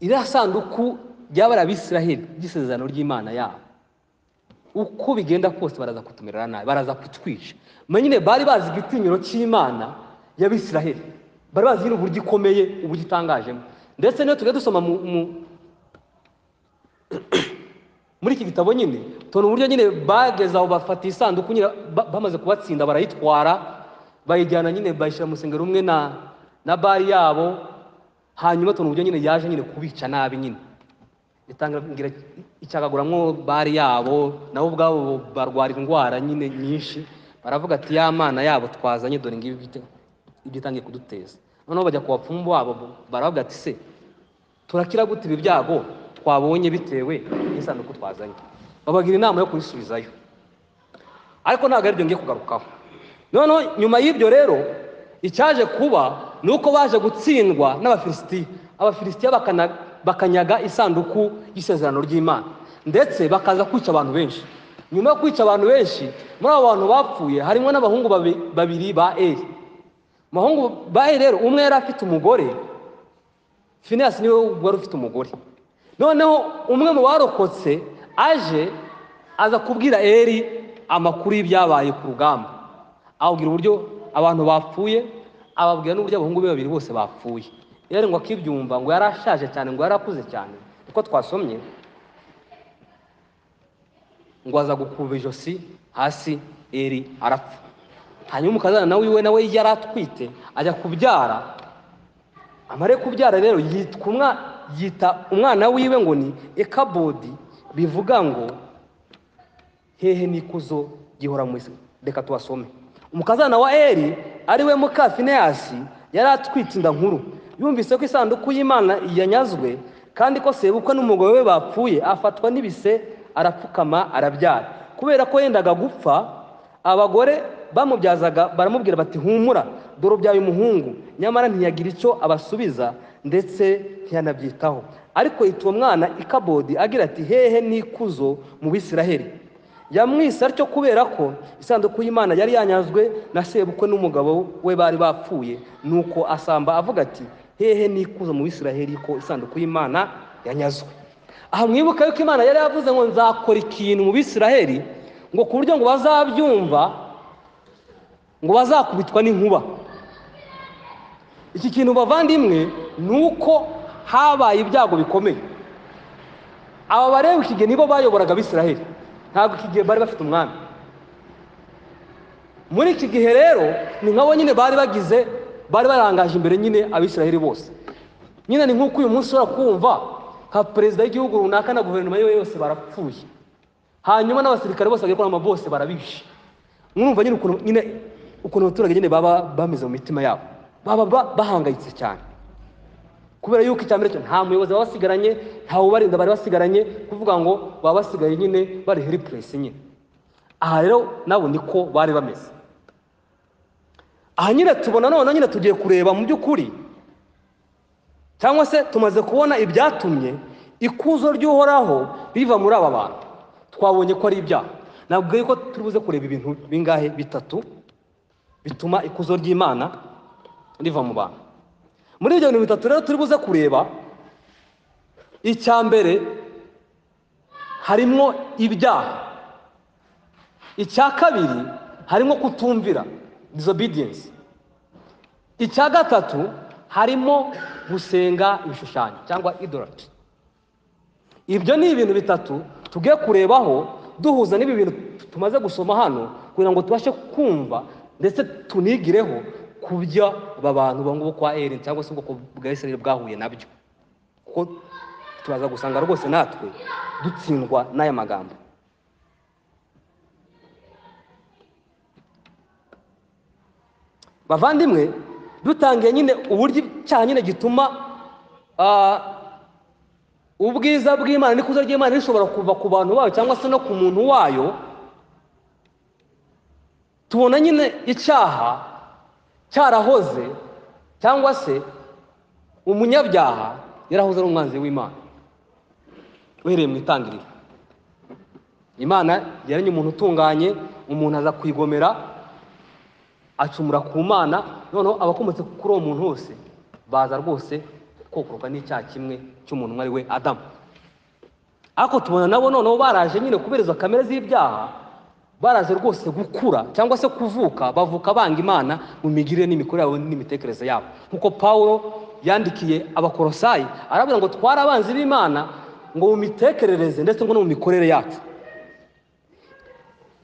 iriya sanduku ryaba ari abisiraheli ry'isezerano ry'imana yabo uko bigenda kose baraza kutumerera nabi baraza kutwica menya nyine bari bazi igitinyiro cy'imana y'abisiraheli bari bazi nyine uburyo ikomeye uburyo itangajemo ndetse niyo tujya dusoma mu- mu- muri iki gitabo nyine tubona uburyo nyine bageze aho bafata isanduku nyine ba- bamaze kubatsinda barayitwara bayijyana nyine bayishyira mu rusengero rumwe na na bari yabo hanyuma tubona uburyo nyine yaje nyine kubica nabi nyine itangira icyagaguramwo bari yabo nabo ubwabo barwara indwara nyine nyinshi baravuga ati ya mana yabo twazanye dore ngibi ibyo- ibyo itangiye kuduteza noneho bajya ku bapfumu babo baravuga ati se turakira gute ibi byago twabonye bitewe n'isanduku twazanye babagira inama yo kubisubizayo ariko ntabwo aribyo ngiye kugarukaho noneho nyuma y'ibyo rero icyaje kuba ni uko baje gutsindwa n'abafilisitiya abafilisitiya bakana- bakanyaga isanduku y'isezerano ry'imana ndetse bakaza kwica abantu benshi nyuma yo kwica abantu benshi muri abo bantu bapfuye harimo n'abahungu babi- babiri ba eri Mu bahungu ba eri rero umwe yari afite umugore finiyasi niwe wari ufite umugore noneho umwe mu barokotse aje aza kubwira eri amakuru y'ibyabaye ku rugamba ababwira uburyo abantu bapfuye ababwira n'uburyo abahungu be babiri bose bapfuye eri ngo akibyumva ngo yari ashaje cyane ngo yari akuze cyane niko twasomye ngo aza gukuba ijosi hasi eri arapfa hanyuma umukazana nawe iwe nawe yari atwite ajya kubyara amare kubyara rero yitwa umwa- yita umwana wiwe ngo ni ekabodi bivuga ngo hehe n'ikuzo gihora mu isi reka tubasome umukazana wa eri ariwe muka fineyasi yari atwite inda nkuru yumvise ko isanduku y'imana yanyazwe kandi ko sebukwe n'umugore we bapfuye afatwa n'ibise arapfukama arabyara kubera ko yendaga gupfa abagore bamubyazaga baramubwira bati humura dore ubyaye umuhungu nyamara ntiyagira icyo abasubiza ndetse ntiyanabyitaho ariko yita uwo mwana ikabodi agira ati hehe n'ikuzo mu bisiraheli yamwise atyo kubera ko isanduku y'imana yari yanyazwe na sebukwe n'umugabo we bari bapfuye nuko asamba avuga ati hehe n'ikuzo mu bisiraheli ko isanduku y'imana yanyazwe aha mwibuka yuko imana yari yavuze ngo nzakora ikintu mu bisiraheli ngo ku buryo ngo bazabyumva ngo bazakubitwa n'inkuba iki kintu bavandimwe ni uko habaye ibyago bikomeye aba bareba iki gihe nibo bayoboraga abisiraheli ntabwo iki gihe bari bafite umwami muri iki gihe rero ni nk'abo nyine bari bagize bari barangaje imbere nyine abisiraheli bose nyine ni nk'uko uyu munsi ushobora kumva nka perezida w'igihugu runaka na guverinoma yiwe yose barapfuye hanyuma n'abasirikare bose bagakora ama bose barabishe mwumva nyine ukuntu nyine ukuntu abaturage nyine baba bameze mu mitima yabo baba ba- bahangayitse cyane kubera yuko icya mbere cyo nta muyobozi baba basigaranye nta ubarinda bari basigaranye kuvuga ngo baba basigaye nyine bari helipuresi nyine aha rero nabo niko bari bameze aha nyine tubona noneho nyine tugiye kureba mu by'ukuri cyangwa se tumaze kubona ibyatumye ikuzo ry'uhoraho riva muri aba bantu twabonye ko ari ibyaha nabwo yuko turi buze kureba ibintu bingahe bitatu bituma ikuzo ry'imana riva mu bantu muri ibyo bintu bitatu rero turi buze kureba icya mbere harimo ibyaha icya kabiri harimo kutumvira disobedience icya gatatu harimo gusenga ibishushanyo cyangwa idolatry ibyo ni ibintu bitatu tugiye kurebaho duhuza n'ibi bintu tumaze gusoma hano kugira ngo tubashe kumva ndetse tunigireho ku byo aba bantu bo kwa eri cyangwa se ubwoko bwa israel bwahuye nabyo kuko turaza gusanga rwose natwe dutsindwa n'aya magambo bavandimwe dutangiye nyine uburyo icyaha nyine gituma ah, ubwiza bw'imana n'ikuzo ry'imana rishobora kuva ku bantu bayo cyangwa se no ku muntu wayo tubona nyine icyaha cyarahoze cyangwa se umunyabyaha yarahoze ari umwanzi w'imana uhereye mu itangiriro imana yaremye umuntu utunganye umuntu aza kwigomera acumura ku mana noneho abakomotse kuri uwo muntu wose baza rwose kokoroka n'icyaha kimwe cy'umuntu umwe ari we adamu ariko tubona nabo noneho baraje nyine kubera izo kamere z'ibyaha baraje rwose gukura cyangwa se kuvuka bavuka banga imana mu migirire n'imikorere yabo n'imitekerereze yabo nk'uko pawulo yandikiye abakorosayi arabwira ngo twari abanzi b'imana ngo mu mitekerereze ndetse ngo no mu mikorere yacu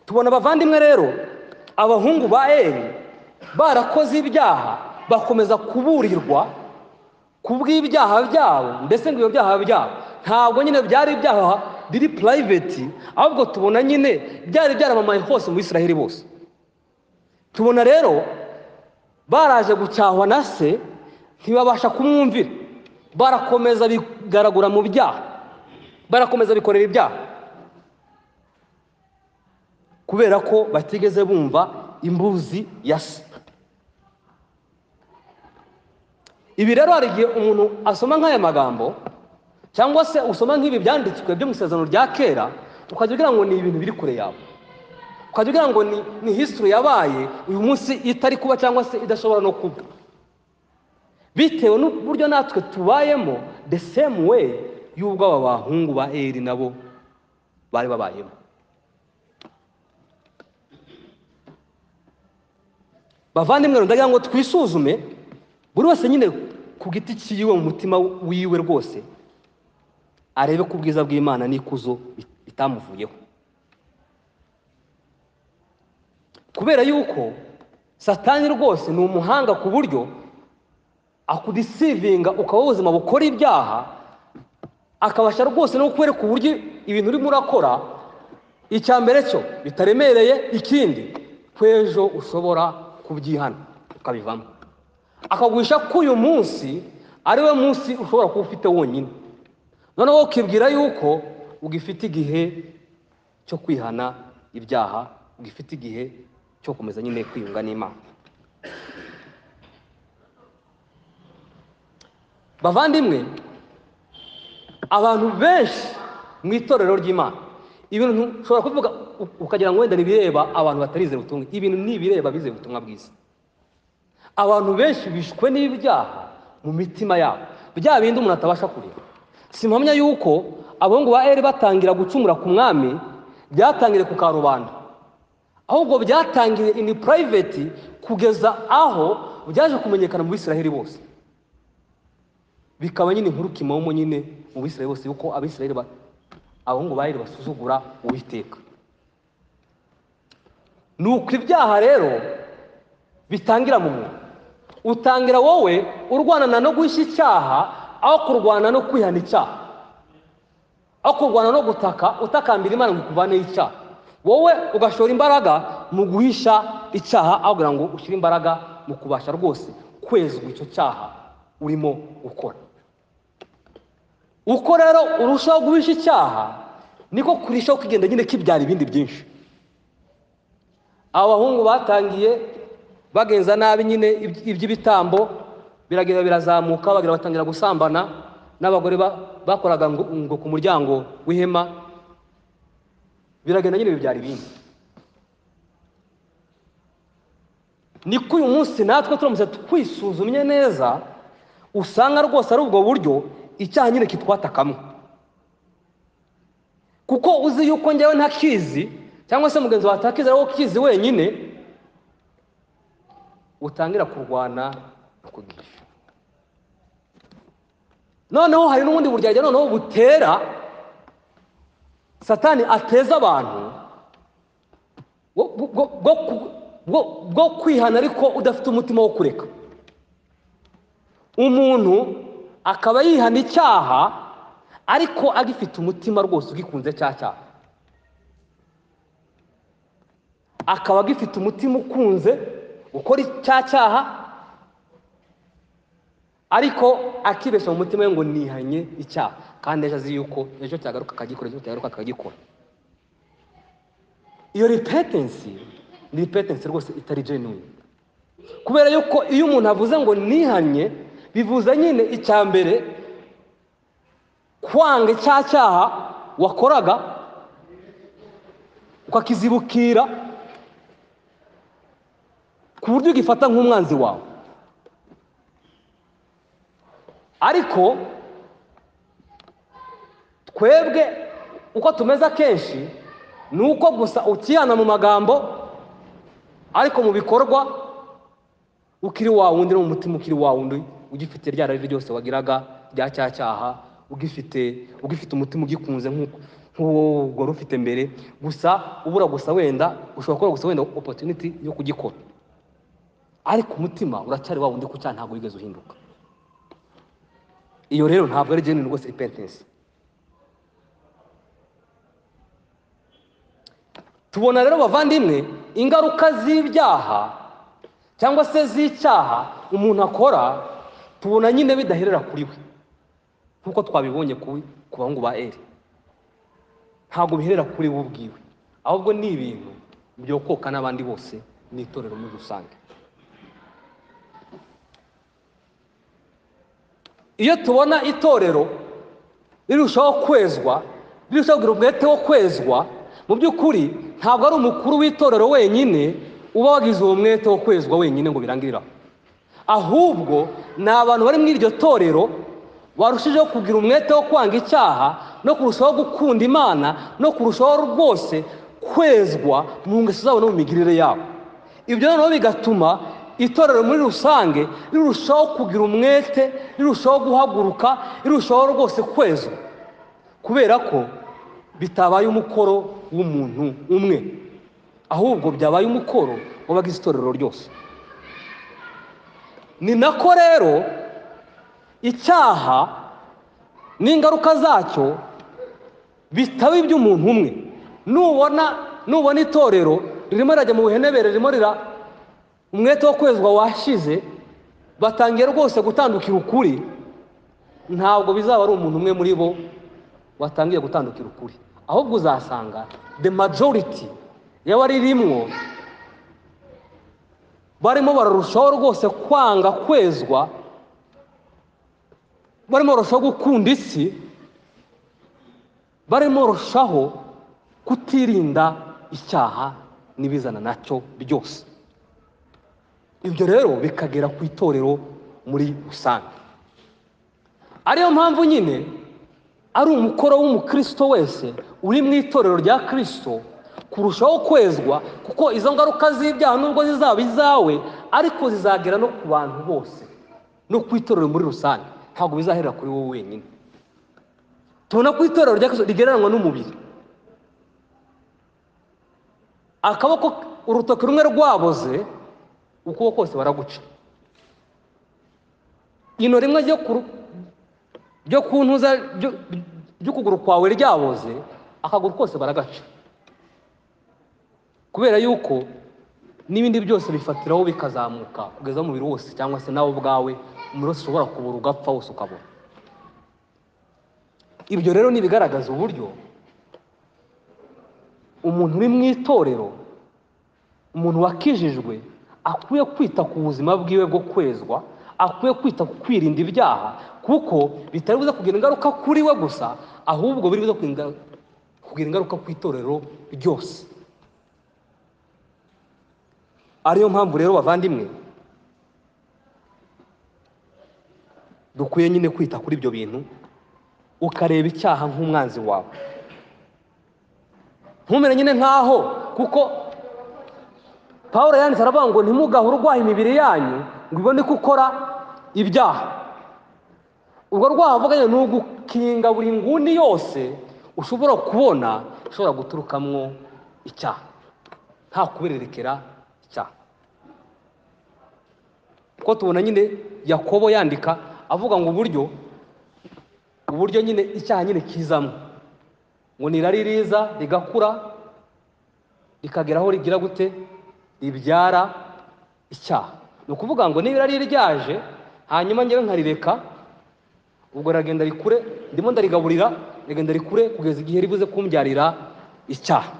tubona abavandimwe rero abahungu ba eri barakoze ibyaha bakomeza kuburirwa ku bw'ibyaha byabo ndetse ngo ibyo byaha byabo ntabwo nyine byari ibyaha biri purayiveti ahubwo tubona nyine byari byaramamaye hose mu israheli bose tubona rero baraje gucyahwa na se ntibabasha kumwumvira barakomeza bigaragura mu byaha barakomeza bikorera ibyaha kubera ko batigeze bumva imbuzi ya se ibi rero hari igihe umuntu asoma nk'aya magambo cyangwa se usoma nk'ibi byanditswe byo mu isezerano rya kera ukajya ugira ngo ni ibintu biri kure yawe ukajya ugira ngo ni, ni history yabaye uyu munsi itari kuba cyangwa se idashobora no kuba bitewe n'uburyo natwe tubayemo the same way y'ubwo aba bahungu ba eri nabo bari babayemo bavandimwe ndagira ngo twisuzume buri wese nyine ku giti cyiwe mu mutima wiwe rwose arebe ko ubwiza bw'imana n'ikuzo bitamuvuyeho kubera yuko satani rwose ni umuhanga ku buryo akudisivinga ukaba w'ubuzima bukora ibyaha akabasha rwose no kukwereka uburyo ibintu urimo urakora icya mbere cyo bitaremereye ikindi ko ejo ushobora kubyihana ukabivamo akaguhisha ko uyu munsi ari we munsi ushobora kuba ufite wonyine noneho ukibwira yuko ugifite igihe cyo kwihana ibyaha ugifite igihe cyo komeza nyine kwiyunga n'imana bavandimwe abantu benshi mu itorero ry'imana ibintu ushobora kuvuga u- ukagira ngo wenda ni ibireba abantu batarizera ubutumwa ibintu ni ibireba bizera ubutumwa bwiza abantu benshi bishwe n'ibyaha mu mitima yabo bya bindi umuntu atabasha kureba si mpamya yuko abahungu ba eri batangira gucumura ku mwami byatangiriye ku karubanda ahubwo byatangiriye ini purayiveti kugeza aho byaje kumenyekana mu bisiraheli bose bikaba nyine inkuru kimomo nyine mu bisiraheli bose yuko abisiraheli ba- abahungu ba Eli basuzugura uwiteka ni uko ibyaha rero bitangira mu muntu utangira wowe urwanana no guhisha icyaha aho kurwana no kwihana icyaha aho kurwana no gutaka utakambira imana ngo ikuvaneho icyaha wowe ugashora imbaraga mu guhisha icyaha aho kugira ngo ushyire imbaraga mu kubasha rwose kwezwa icyo cyaha urimo gukora uko rero urushaho guhisha icyaha niko kurushaho kugenda nyine kibyara ibindi byinshi aba bahungu batangiye bagenza nabi nyine iby'ibitambo biragenda birazamuka bagira batangira gusambana n'abagore ba- bakoraga ngo ngo ku muryango w'ihema biragenda nyine bibyara ibindi niko uyu munsi natwe turamutse twisuzumye neza usanga rwose ari ubwo buryo icyaha nyine kitwatakamo kuko uzi yuko njyewe ntakizi cyangwa se mugenzi wawe atakizi ari wowe ukizi wenyine utangira kurwana no kugisha noneho hari n'ubundi buryarya noneho butera satani ateza abantu bwo- bwo- bwo ku- bwo- bwo kwihana ariko udafite umutima wo kureka umuntu akaba yihana icyaha ariko agifite umutima rwose ugikunze cya cyaha akaba agifite umutima ukunze gukora cya cyaha ariko akibeshya mu mutima we ngo nihanye icyaha kandi ejo azi yuko ejo cyagaruka akagikora ejo cyagaruka akagikora iyo ripetensi ni ripetensi rwose itari genuine kubera yuko iyo umuntu avuze ngo nihanye bivuze nyine icya mbere kwanga cya cyaha wakoraga ukakizibukira ku buryo ugifata nk'umwanzi wawe ariko twebwe uko tumeze akenshi ni uko gusa ukihana mu magambo ariko mu bikorwa ukiri wa wundi no mu mutima ukiri wa wundi ugifite rya rari ryose wagiraga rya cya cyaha ugifite ugifite umutima ugikunze nk'uko- nk'uwo wari ufite mbere gusa ubura gusa wenda ushobora kubura gusa wenda opportunity yo kugikora ariko umutima uracyari wa wundi ku cyaha ntabwo wigeze uhinduka iyo rero ntabwo ari genuine rwose repentance tubona rero bavandimwe ingaruka z'ibyaha cyangwa se z'icyaha umuntu akora tubona nyine bidaherera kuri we nk'uko twabibonye ku ku bahungu ba eri ntabwo biherera kuri we ubwiwe ahubwo ni ibintu byokoka n'abandi bose n'itorero muri rusange iyo tubona itorero rirushaho kwezwa rirushaho kugira umwete wo kwezwa mu by'ukuri ntabwo ari umukuru w'itorero wenyine uba wagize uwo mwete wo kwezwa wenyine ngo birangirire aho ahubwo ni abantu bari muri iryo torero barushijeho kugira umwete wo kwanga icyaha no kurushaho gukunda imana no kurushaho rwose kwezwa mu ngeso zabo no mu migirire yabo ibyo noneho bigatuma itorero muri rusange rirushaho kugira umwete rirushaho guhaguruka rirushaho rwose kwezwa kubera ko bitabaye umukoro w'umuntu umwe ahubwo byabaye umukoro w'abagize itorero ryose ni nako rero icyaha n'ingaruka zacyo bitaba iby'umuntu umwe nubona nubona itorero ririmo rirajya mu buhenebere ririmo rira umwete wo kwezwa washize batangiye rwose gutandukira ukuri ntabwo bizaba ari umuntu umwe muri bo watangiye gutandukira ukuri ahubwo uzasanga the majority y'abaririmwo barimo bararushaho rwose kwanga kwezwa barimo barushaho gukunda isi barimo barushaho kutirinda icyaha n'ibizana nacyo byose ibyo rero bikagera ku itorero muri rusange ariyo mpamvu nyine ari umukoro w'umukristo wese uri mu itorero rya kirisito kurushaho kwezwa kuko izo ngaruka z'ibyaha nubwo zizaba izawe ariko zizagera no ku bantu bose no ku itorero muri rusange ntabwo bizaherera kuri wowe wenyine tubona ko itorero rya kirisito rigereranywa n'umubiri akaboko urutoki rumwe rwaboze ukuboko kose baraguca ino rimwe ryo ku ru- byo ku ntuza byo- by'ukuguru kwawe ryaboze akaguru kose baragaca kubera yuko n'ibindi byose bifatiraho bikazamuka kugeza umubiri wose cyangwa se nawe ubwawe umubiri wose ushobora kubura ugapfa wose ukabura ibyo rero ni ibigaragaza uburyo umuntu uri mu itorero umuntu wakijijwe akwiye kwita ku buzima bwiwe bwo kwezwa akwiye kwita ku kwirinda ibyaha kuko bitari buze kugira ingaruka kuri we gusa ahubwo biri buze kugira- kugira ingaruka ku itorero ryose ariyo mpamvu rero bavandimwe dukwiye nyine kwita kuri ibyo bintu ukareba icyaha nk'umwanzi wawe ntumere nyine nkaho kuko paul yanditse aravuga ngo ntimugahe urwaha imibiri yanyu ngo ibone ko ukora ibyaha urwo rwaha avuganye ni ugukinga buri nguni yose ushobora kubona ishobora guturukamwo icyaha nta kubererekera icyaha kuko tubona nyine yakobo yandika avuga ngo uburyo uburyo nyine icyaha nyine kizamo ngo nirari riza rigakura rikagera aho rigira gute ribyara icyaha ni ukuvuga ngo niba irari ryaje hanyuma njyewe nkarireka ubwo riragenda rikure ndimo ndarigaburira rigenda rikure kugeza igihe ribuze kumbyarira icyaha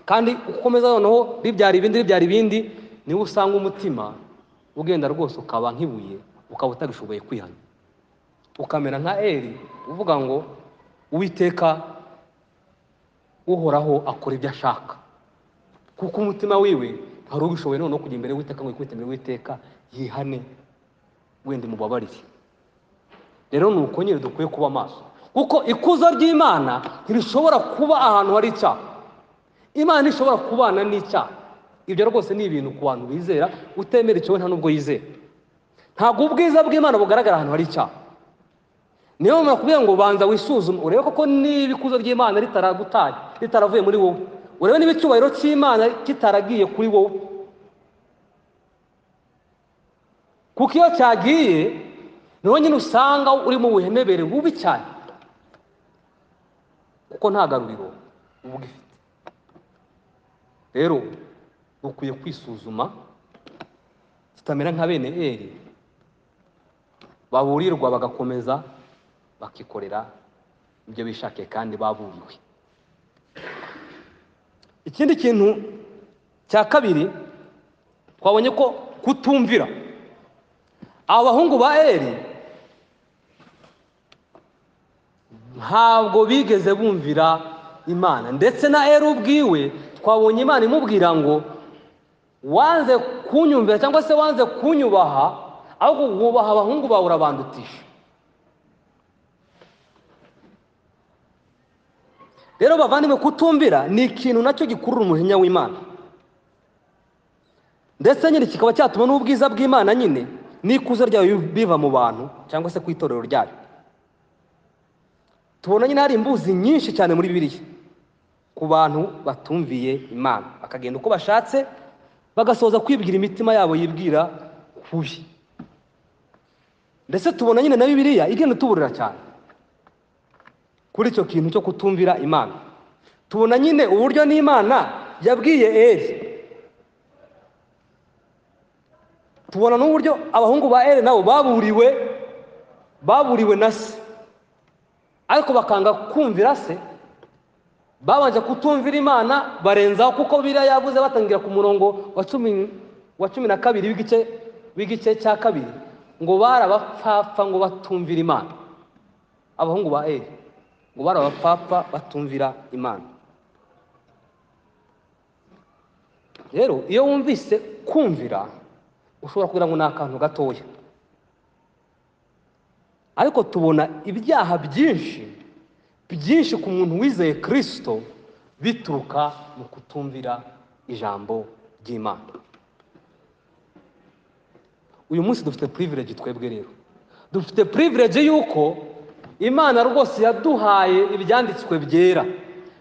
kandi ukomeza noneho ribyara ibindi ribyara ibindi niwo usanga umutima ugenda rwose ukaba nk'ibuye ukaba utagishoboye kwihana ukamera nka eri uvuga ngo uwiteka uhoraho akora ibyo ashaka kuko umutima wiwe hari ubishoboye noneho kujya imbere witeka ngo yikubite imbere witeka yihane wenda mubabarire rero ni uko nyine dukwiye kuba amaso kuko ikuzo ry'imana ntirishobora kuba ahantu hari icyaha imana ntishobora kubana n'icyaha ibyo rwose ni ibintu ku bantu bizera utemera icyo we nta n'ubwo yizera ntabwo ubwiza bw'imana bugaragara ahantu hari icyaha niyo mpamvu nakubwira ngo banza wisuzume urebe koko niba ikuzo ry'imana ritaragutaye ritaravuye muri wowe urebe niba icyubahiro cy'imana kitaragiye kuri wowe kuko iyo cyagiye niho nyine usanga urimo buhenebere bubi cyane kuko nta garuriro uba ugifite rero dukwiye kwisuzuma tutamera nka bene eri baburirwa bagakomeza bakikorera ibyo bishakiye kandi baburiwe ikindi kintu cya kabiri twabonye ko kutumvira aba bahungu ba eri ntabwo bigeze bumvira imana ndetse na eri ubwiwe twabonye imana imubwira ngo wanze kunyumvira cyangwa se wanze kunyubaha ahubwo wubaha abahungu bawe urabandutisha rero bavandimwe kutumvira ni ikintu nacyo gikurura umujinya w'imana ndetse nyine kikaba cyatuma n'ubwiza bw'imana nyine n'ikuzo ryayo biva mu bantu cyangwa se ku itorero ryayo tubona nyine hari imbuzi nyinshi cyane muri bibiliya ku bantu batumviye imana bakagenda uko bashatse bagasoza kwibwira imitima yabo yibwira kubi ndetse tubona nyine na bibiliya igenda ituburira cyane kuri icyo kintu cyo kutumvira imana tubona nyine uburyo n'imana yabwiye eri tubona n'uburyo abahungu ba eri nabo baburiwe baburiwe na se ariko bakanga kumvira se babanje kutumvira imana barenzaho kuko biriya yavuze batangira ku murongo wa cumi wa cumi na kabiri w'igice w'igice cya kabiri ngo bari abapfapfa ngo batumvira imana abahungu ba eri ngo bari abapfapfa batumvira imana rero iyo wumvise kumvira ushobora kugira ngo ni akantu gatoya ariko tubona ibyaha byinshi byinshi ku muntu wizeye kirisito bituruka mu kutumvira ijambo ry'imana uyu munsi dufite purivilege twebwe rero dufite purivilege y'uko imana rwose yaduhaye ibyanditswe byera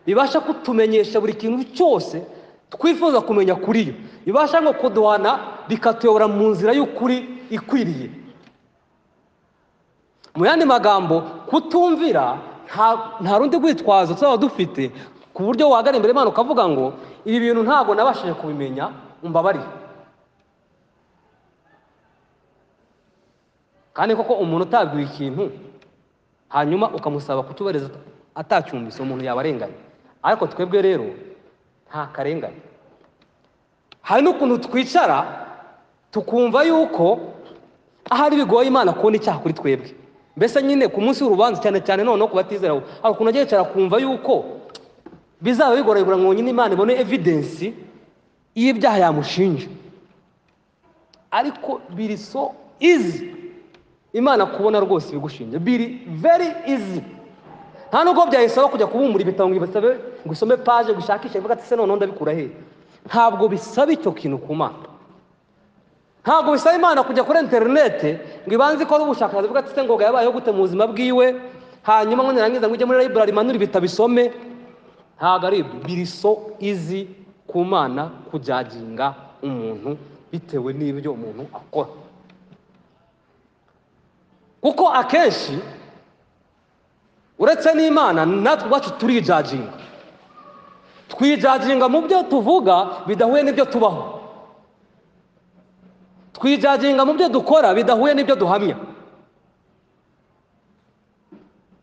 bibasha kutumenyesha buri kintu cyose twifuza kumenya kuri yo bibasha ngo kuduhana bikatuyobora mu nzira y'ukuri ikwiriye mu yandi magambo kutumvira nta nta rundi rwitwazo tuzaba dufite ku buryo wagana imbere y'Imana ukavuga ngo ibi bintu ntabwo nabashije kubimenya umbabarire kandi koko umuntu utabwiwe ikintu hanyuma ukamusaba kutubariza atacyumvise umuntu yabarenganya ariko twebwe rero nta karengane hari n'ukuntu twicara tukumva yuko ahari bigoye imana kubona icyaha kuri twebwe mbese nyine ku munsi w'urubanza cyane cyane noneho ku batizera hari ukuntu ajya yicara akumva yuko bizaba bigoye kugira ngo nyine imana ibone evidensi y'ibyaha yamushinja ariko biri so izi imana kubona rwose ibigushinja biri very easy nta nubwo byayisaba kujya kubumura ibitabo ngo ibasabe ngo isome paje gushakishe ivuga ati se noneho ndabikura he ntabwo bisaba icyo kintu ku mana ntabwo bisaba imana kujya kuri interinete ngo ibanze ikore ubushakashatsi ivuga ati se ngoga yabayeho gute mu buzima bwiwe hanyuma ngo nirangiza ngo ujye muri library manure ibitabo isome ntabwo ari ibyo biri so easy ku mana kujaginga umuntu bitewe n'ibyo umuntu akora kuko akenshi uretse n'imana natwe ubwacu turijaginga twijaginga mu byo tuvuga bidahuye n'ibyo tubaho twijaginga mu byo dukora bidahuye n'ibyo duhamya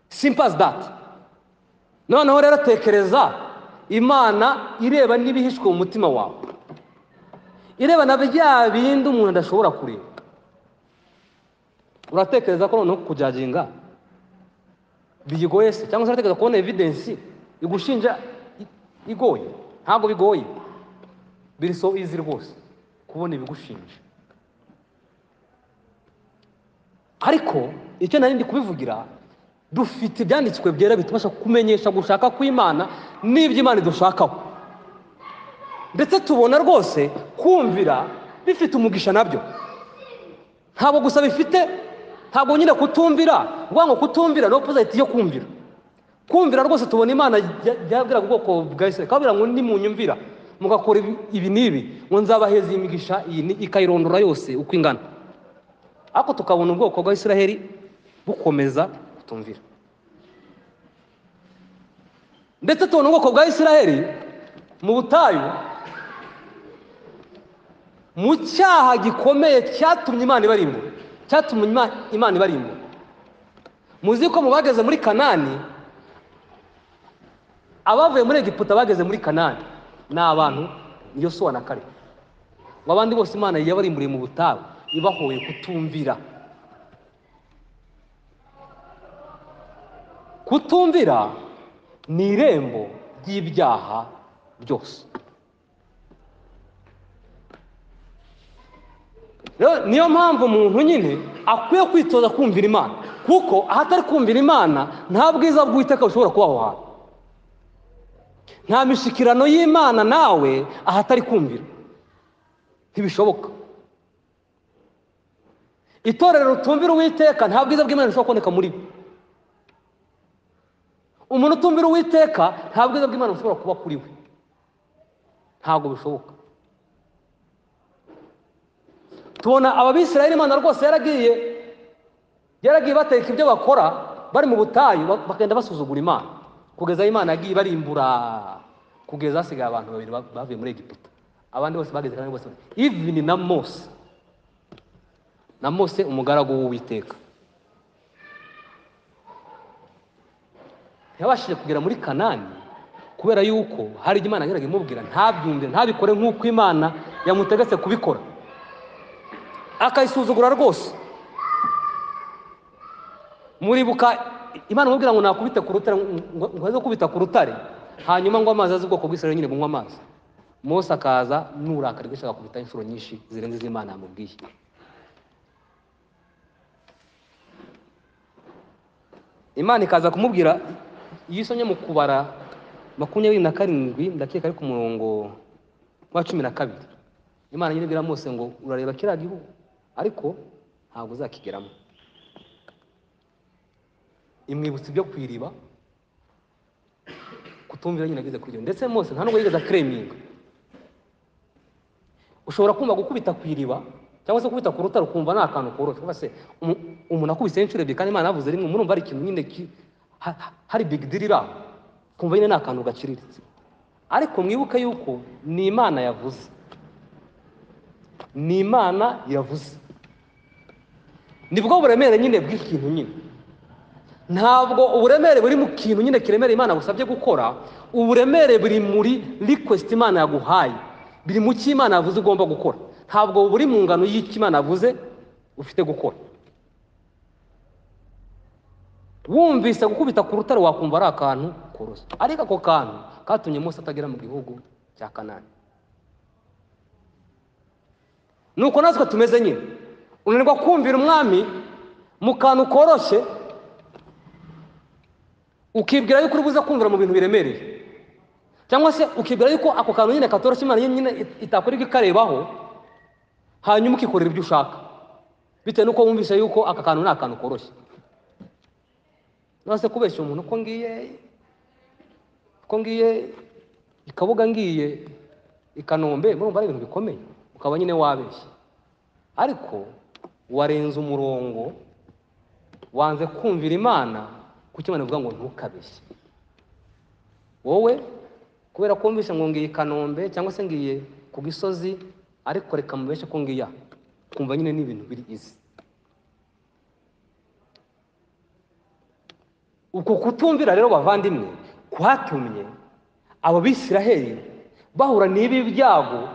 simpas dati noneho rero tekereza imana ireba n'ibihishwe mu mutima wawe ireba na bya bindi umuntu adashobora kureba uratekereza ko noneho kujaginga biyigoye se cyangwa se uratekereza kubona evidensi igushinja igoye ntabwo bigoye biri so izi rwose kubona ibigushinja ariko icyo nari ndi kubivugira dufite ibyanditswe byera bitubasha kumenyesha gushaka kw'imana n'ibyo imana idushakaho ndetse tubona rwose kumvira bifite umugisha nabyo ntabwo gusa bifite ntabwo nyine kutumvira vuga ngo kutumvira no poziti yo kumvira kumvira rwose tubona imana yabwira ubwoko bwa isirayeli kabwira ngo nimunyumvira mugakora ibi n'ibi ngo nzabaheza imigisha iyi ikayirondora yose uko ingana ariko tukabona ubwoko bwa isiraheli bukomeza kutumvira ndetse tubona ubwoko bwa isiraheli mu butayu mu cyaha gikomeye cyatumye imana ibarimbura cyatumye imana ibarimbura muzi ko mu bageze muri kanani abavuye muri egiputa bageze muri kanani ni abantu niyo sowa na kare ngo abandi bose imana yabarimburiye mu butayu ibahoye kutumvira kutumvira ni irembo ry'ibyaha byose niyo mpamvu umuntu nyine akwiye kwitoza kumvira imana kuko ahatari kumvira imana nta bwiza bw'uwiteka bushobora kuba aho hantu nta mishikirano y'imana nawe ahatari kumvira ntibishoboka itorero ritumvira uwiteka nta bwiza bw'imana bushobora kuboneka muri bo umuntu utumvira uwiteka nta bwiza bw'imana bushobora kuba kuri we ntabwo bishoboka tubona ababisirayeli imana rwose yaragiye yaragiye bateka ibyo bakora bari mu butayu bakagenda basuzugura imana kugeza imana yagiye ibarimbura kugeza hasigaye abantu babiri bavuye muri egiputa abandi bose bageze kandi bose ivini na mose na mose umugaragu w'uwiteka ntiyabashije kugera muri kanani kubera yuko hari ibyo imana yageraga imubwira ntabyumve ntabikore nk'uko imana yamutegetse kubikora akayisuzugura rwose muribuka imana imubwira ngo nakubite ku rutare ngo aze kubita ku rutare hanyuma ngo amazi azi ubwoko bw'isirayeli nyine bunywa amazi mose akaza n'urakari rwinshi agakubita inshuro nyinshi zirenze iz'imana yamubwiye imana ikaza kumubwira iyo isomye mu kubara makumyabiri na karindwi ndakeka ari ku murongo wa cumi na kabiri imana nyine ibwira mose ngo urareba kiriya gihugu ariko ntabwo uzakigeramo imwibutsa ibyo ku iriba kutumvira nyine ageze kuri ndetse mose nta nubwo yigeze akereminga ushobora kumva gukubita ku iriba cyangwa se kubita ku rutare ukumva ni akantu koroshye kuba se umu- umuntu akubise inshuro ebyiri kandi imana yavuze rimwe murumva hari ikintu nyine ki- ha- ha- hari big deal iri aho kumva nyine ni akantu gaciriritse ariko mwibuke yuko ni imana yavuze ni imana yavuze nibwo buremere nyine bw'ikintu nyine ntabwo uburemere buri mu kintu nyine kiremera imana agusabye gukora uburemere buri muri request imana yaguhaye biri mu cyo imana yavuze ugomba gukora ntabwo buri mu ngano y'icyo imana yavuze ufite gukora wumvise gukubita ku rutare wakumva ari akantu koroshye ariko ako kantu katumye Mose atagera mu gihugu cya kanani nuko natwe tumeze nyine unanirwa kumvira umwami mu kantu koroshye ukibwira yuko uri buze kumvira mu bintu biremereye cyangwa se ukibwira yuko ako kantu nyine katoroshye imana nyine it- itakorerwa ikarebaho hanyuma ukikorera ibyo ushaka bitewe n'uko wumvise yuko aka kantu ni akantu koroshye nose kubeshya umuntu uko ngiye uko ngiye i kabuga ngiye i kanombe murumva ari ibintu bikomeye ukaba nyine wabeshye ariko warenze umurongo wanze kumvira imana kuko imana ivuga ngo ntukabeshye wowe kubera ko wumvise ngo ngiye i kanombe cyangwa se ngiye ku gisozi ariko reka mubeshye ko ngiya kumva nyine n'ibintu biri izi uko kutumvira rero bavandimwe kwatumye abo bisiraheli bahura n'ibi byago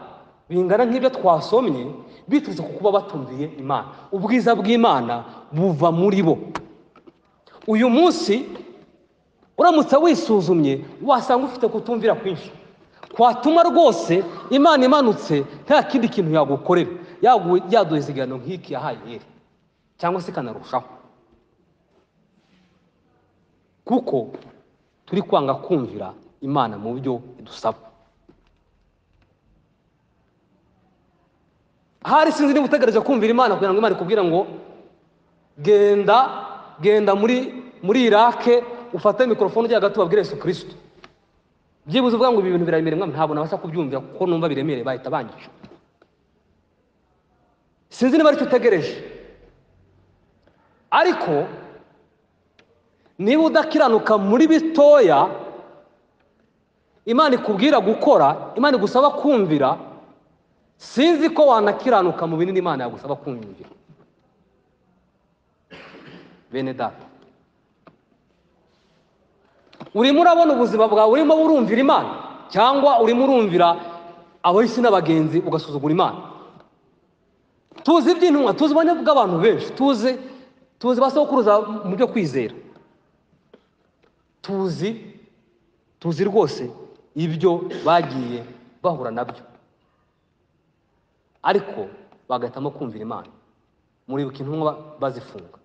bingana nk'ibyo twasomye biturutse ku kuba batumviye imana ubwiza bw'imana buva muri bo uyu munsi uramutse wisuzumye wasanga ufite kutumvira kwinshi kwatuma rwose imana imanutse nta kindi kintu yagukorera yagu- yaduha iziganiro nk'iki yahaye yeri cyangwa se ikanarushaho kuko turi kwanga kumvira imana mu byo idusaba hari sinzi niba utegereje kumvira imana kugira ngo imana ikubwire ngo genda genda muri muri irake ufate mikorofone ujya hagati ubabwire yesu kirisito byibuze uvuga ngo ibi bintu biraremereye mwami ntabwo nabasha kubyumvira kuko numva biremereye bahita banyica sinzi niba aricyo utegereje ariko niba udakiranuka muri bitoya imana ikubwira gukora imana igusaba kumvira sinzi ko wanakiranuka mu binini imana yagusaba kumvira bene data urimo urabona ubuzima bwawe urimo urumvira imana cyangwa urimo urumvira abahisi n'abagenzi ugasuzugura imana tuzi iby'intumwa tuzi ubone bw'abantu benshi tuzi tuzi ba sokuruza mu byo kwizera tuzi tuzi rwose ibyo bagiye bahura nabyo ariko bagahitamo kumvira imana muribuka intumwa bazifunga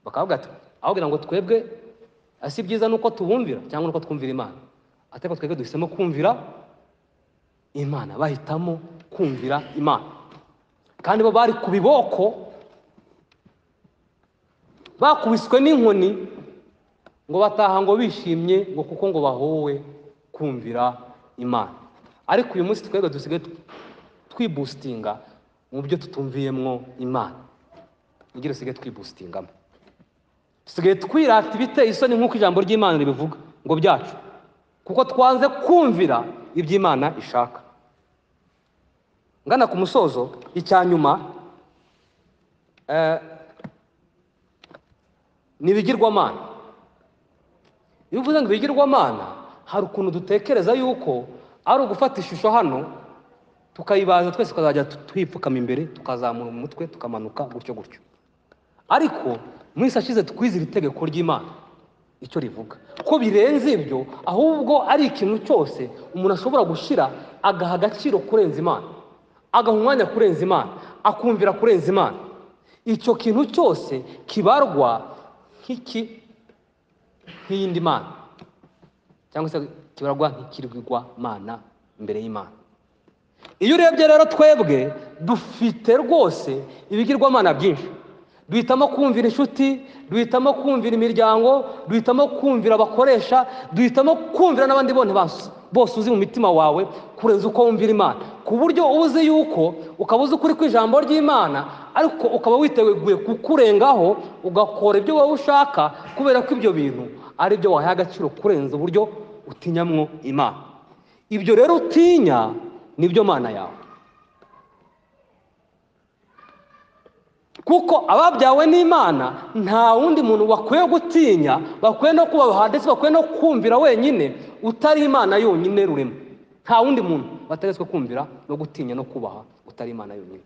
bakavuga ati aho kugira ngo twebwe si byiza nuko tubumvira cyangwa nuko twumvira imana ariko twebwe duhisemo kumvira imana bahitamo kumvira imana kandi bo bari ku biboko bakubiswe n'inkoni ngo bataha ngo bishimye ngo kuko ngo bahowe kumvira imana ariko uyu munsi twebwe dusigaye twibustinga mu byo tutumviyemo imana nigire dusigaye twibustingamo dusigaye twirata ibiteye isoni nk'uko ijambo ry'imana ribivuga ngo byacu kuko twanze kumvira ibyo imana ishaka ngana ku musozo icyanyuma eh, ni ibigirwamana iyo uvuze ngo ibigirwamana hari ukuntu dutekereza yuko ari ugufata ishusho hano tukayibaza twese tukazajya tu- tuyipfukama imbere tukazamura umutwe tukamanuka gutyo gutyo ariko mu isi ashize twize iri tegeko ry'imana icyo rivuga ko birenze ibyo ahubwo ari ikintu cyose umuntu ashobora gushyira agaha agaciro kurenza imana agaha umwanya kurenza imana akumvira kurenza imana icyo kintu cyose kibarwa nk'iki nk'iyindi mana cyangwa se kibarwa nk'ikirwigwa mana imbere y'imana iyo urebye rero twebwe dufite rwose ibigirwamana byinshi duhitamo kumvira inshuti duhitamo kumvira imiryango duhitamo kumvira abakoresha duhitamo kumvira n'abandi bose bose uzi mu mitima wawe kurenza uko wumvira imana ku buryo uba uzi yuko ukaba uzi ukuri kw'ijambo ry'imana ariko ukaba witeguye kukurengaho ugakora ibyo wowe ushaka kubera ko ibyo bintu ari byo wahaye agaciro kurenza uburyo utinyamwo imana ibyo rero utinya nibyo mana yawe kuko ababyawe n'imana nta wundi muntu bakwiye gutinya bakwiye no kubaha ndetse bakwiye no kumvira wenyine utari imana yonyine rurema nta wundi muntu bategetswe kumvira no gutinya no kubaha utari imana yonyine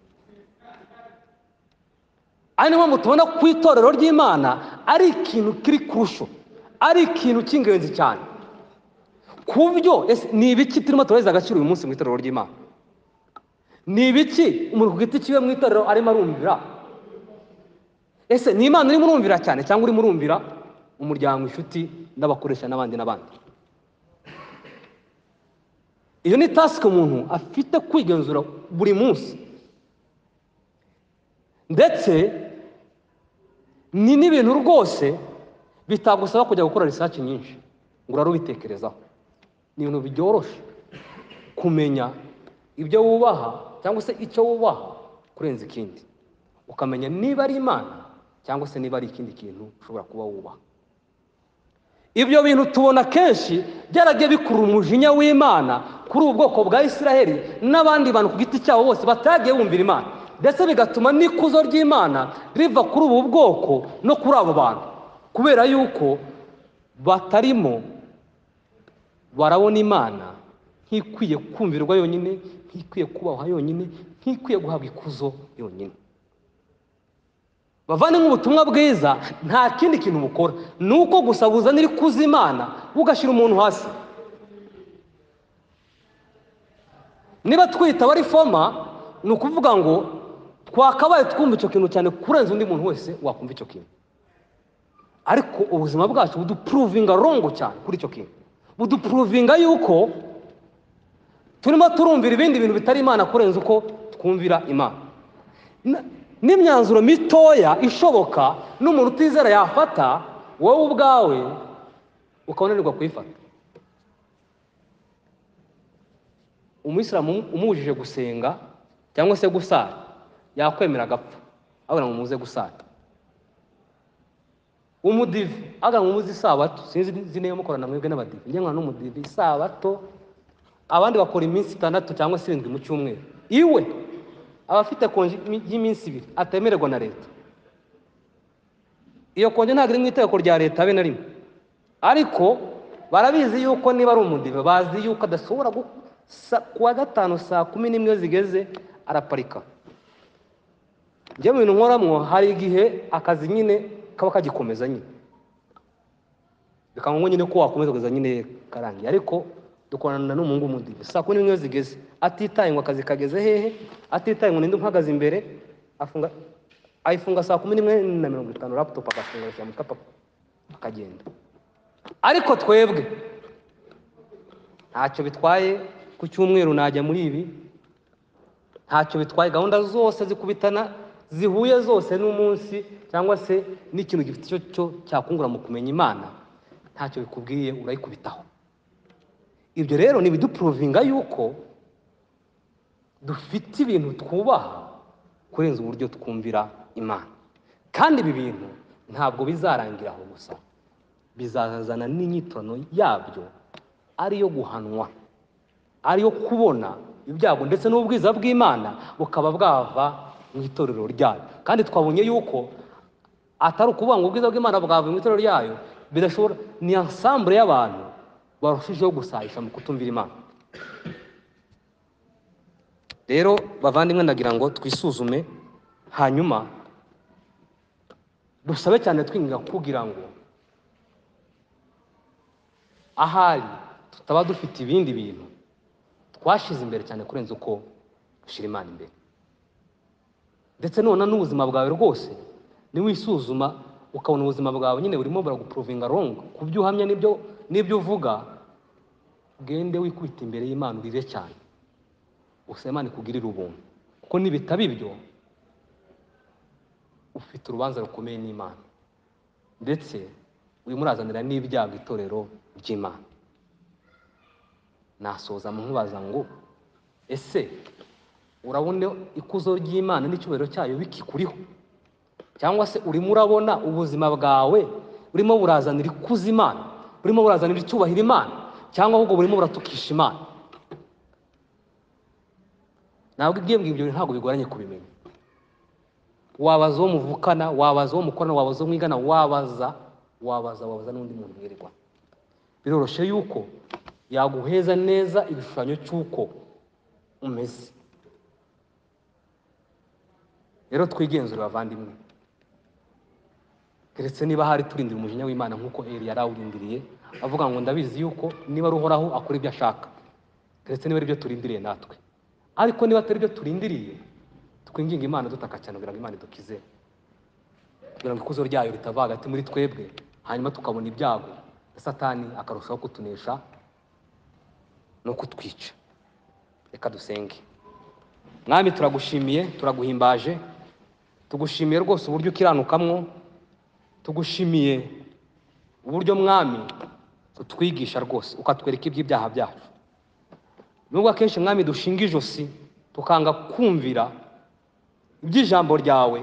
ari niyo mpamvu tubona ku itorero ry'imana ari ikintu kiri kurusho ari ikintu cy'ingenzi cyane ku byo ese ni ibiki turimo turahereza agaciro uyu munsi mu itorero ry'imana ni ibiki umuntu ku giti kiwe mu itorero arimo arumvira ese ni imana urimo urumvira cyane cyangwa urimo urumvira umuryango inshuti n'abakoresha n'abandi n'abandi iyo ni tasike umuntu afite kwigenzura buri munsi ndetse ni n'ibintu rwose bitagusaba kujya gukora risaci nyinshi ngo urarubitekerezaho ni ibintu byoroshye kumenya ibyo wubaha cyangwa se icyo wubaha kurenza ikindi ukamenya niba ari imana cyangwa se niba ari ikindi kintu ushobora kuba wubaha ibyo bintu tubona kenshi byaragiye bikurura umujinya w'imana kuri ubu bwoko bwa israheli n'abandi bantu ku giti cyabo bose batagiye bumvira imana ndetse bigatuma n'ikuzo ry'imana riva kuri ubu bwoko no kuri abo bantu kubera yuko batarimo barabona imana nk'ikwiye kumvirwa yonyine nk'ikwiye kubahwa yonyine nk'ikwiye guhabwa ikuzo yonyine bavane nk'ubutumwa bwiza nta kindi kintu bukora ni uko gusa buzanira ikuza imana ugashyira umuntu hasi niba twita abarifoma ni ukuvuga ngo twakabaye twumva icyo kintu cyane kurenza undi muntu wese wakumva icyo kintu ariko ubuzima bwacu budupuruvinga rongo cyane kuri icyo kintu budupuruvinga yuko turimo turumvira ibindi bintu bitari imana kurenza uko twumvira imana n'imyanzuro mitoya ishoboka n'umuntu utizera yafata wowe ubwawe ukabonanirwa kuyifata umuyisilamu umubujije gusenga cyangwa se gusara yakwemera agapfa abona ngo muze gusara umudivi agira ngo muze isabato sinzi izina yo mukorana mwebwe n'abadivi njye nkora n'umudivi isabato abandi bakora iminsi itandatu cyangwa se irindwi mu cyumweru iwe aba afite konji y'iminsi ibiri atemererwa na leta iyo konji ntabwo iri mu itegeko rya leta abe na rimwe ariko barabizi yuko niba ari umudive bazi yuko adashobora kuwa gatanu saa kumi n'imwe zigeze araparika njye mu bintu nkoramwo hari igihe akazi nyine kaba kagikomeza nyine bikaba nyine ko wakomeza kugeza nyine karangiye ariko dukorana n'umuhungu w'umudive saa kumi n'imwe zigeze atitaye ngo akazi kageze hehe atitaye ngo ninde umpagaze imbere afunga ayifunga saa kumi n'imwe na mirongo itanu raputopu agafunga agashyira mu kapapa akagenda ariko twebwe ntacyo bitwaye ku cyumweru najya muri ibi ntacyo bitwaye gahunda zose zikubitana zihuye zose n'umunsi cyangwa se n'ikintu gifite icyo cyo cyakungura mu kumenya imana ntacyo bikubwiye urayikubitaho ibyo rero ni ibidupuruvinga yuko dufite ibintu twubaha kurenza uburyo twumvira imana kandi ibi bintu ntabwo bizarangira aho gusa bizazana n'inyitono yabyo ariyo guhanwa ariyo kubona ibyago ndetse n'ubwiza bw'imana bukaba bwava mu itorero ryayo kandi twabonye yuko atari ukuvuga ngo ubwiza bw'imana bwava mu itorero ryayo bidashobora ni ansambure y'abantu barushijeho gusahisha mu kutumvira imana rero bavandimwe ndagira ngo twisuzume hanyuma dusabe cyane twinga kugira ngo ahari tutaba dufite ibindi bintu twashize imbere cyane kurenza uko dushyira imana imbere ndetse none n'ubuzima bwawe rwose niwisuzuma ukabona ubuzima bwawe nyine burimo buragupuruvinga rongo ku byo uhamya n'ibyo n'ibyo uvuga ugende wikubita imbere y'imana urire cyane gusa imana ikugirira ubuntu kuko nibitaba ibyo ufite urubanza rukomeye n'imana ndetse urimo urazanira n'ibyago itorero ry'imana nasoza mubaza ngo ese urabona ikuzo ry'imana n'icyubahiro cyayo bikikuriho cyangwa se urimo urabona ubuzima bwawe burimo burazanira ikuzo imana burimo burazanira icyubahiro imana cyangwa ahubwo burimo buratukisha imana ntabwo ibyo ngibyo ntabwo bigoranye kubimenya wabaza uwo muvukana wabaza uwo mukorana wabaza uwo mwigana wabaza wabaza wabaza n'undi muntu mwirirwa biroroshye yuko yaguheza neza igishushanyo cy'uko umeze rero twigenzure bavandimwe keretse niba hari turindira umujinya w'imana nk'uko eri yari awurindiriye avuga ngo ndabizi yuko niba ari uhoraho akora ibyo ashaka keretse niba ari byo turindiriye natwe ariko niba atari byo turindiriye twinginga imana dutaka cyane kugira ngo imana idukize kugira ngo ikuzo ryayo ritava hagati muri twebwe hanyuma tukabona ibyago na satani akarushaho kutunesha no kutwica reka dusenge mwami turagushimiye turaguhimbaje tugushimiye rwose uburyo ukiranukamwo tugushimiye uburyo mwami utwigisha rwose ukatwereka iby'ibyaha byacu nubwo akenshi mwami dushinga ijosi tukanga kumvira iby'ijambo ryawe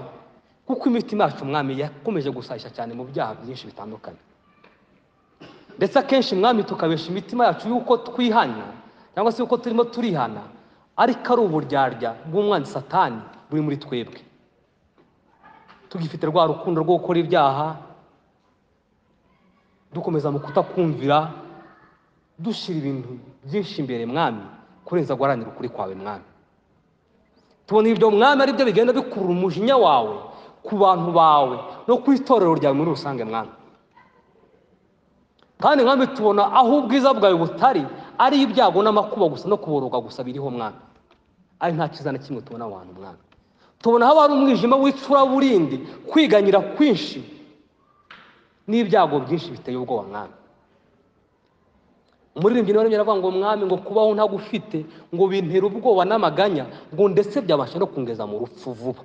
kuko imitima yacu mwami yakomeje gusayisha cyane mu byaha byinshi bitandukanye ndetse akenshi mwami tukabesha imitima yacu y'uko twihana cyangwa se y'uko turimo turihana ariko ari uburyarya bw'umwanzi satani buri muri twebwe tugifite rwa rukundo rwo gukora ibyaha dukomeza mu kutakumvira dushyira ibintu byinshi imbere mwami kurenza guharanira ukuri kwawe mwami tubona ibyo mwami ari byo bigenda bikurura umujinya wawe ku bantu bawe no ku itorero ryawe muri rusange mwami kandi mwami tubona aho ubwiza bwawe butari ari ibyago n'amakuba gusa no kuboroga gusa biriho mwami ari nta cyiza na kimwe tubona abantu mwami tubona haba hari umwijima w'icuraburindi kwiganyira kwinshi n'ibyago byinshi biteye ubwoba mwami umuririmbyi nawe arimo aravuga ngo mwami ngo kubaho ntagufite ngo bintera ubwoba n'amaganya ngo ndetse byabasha no kungeza mu rupfu vuba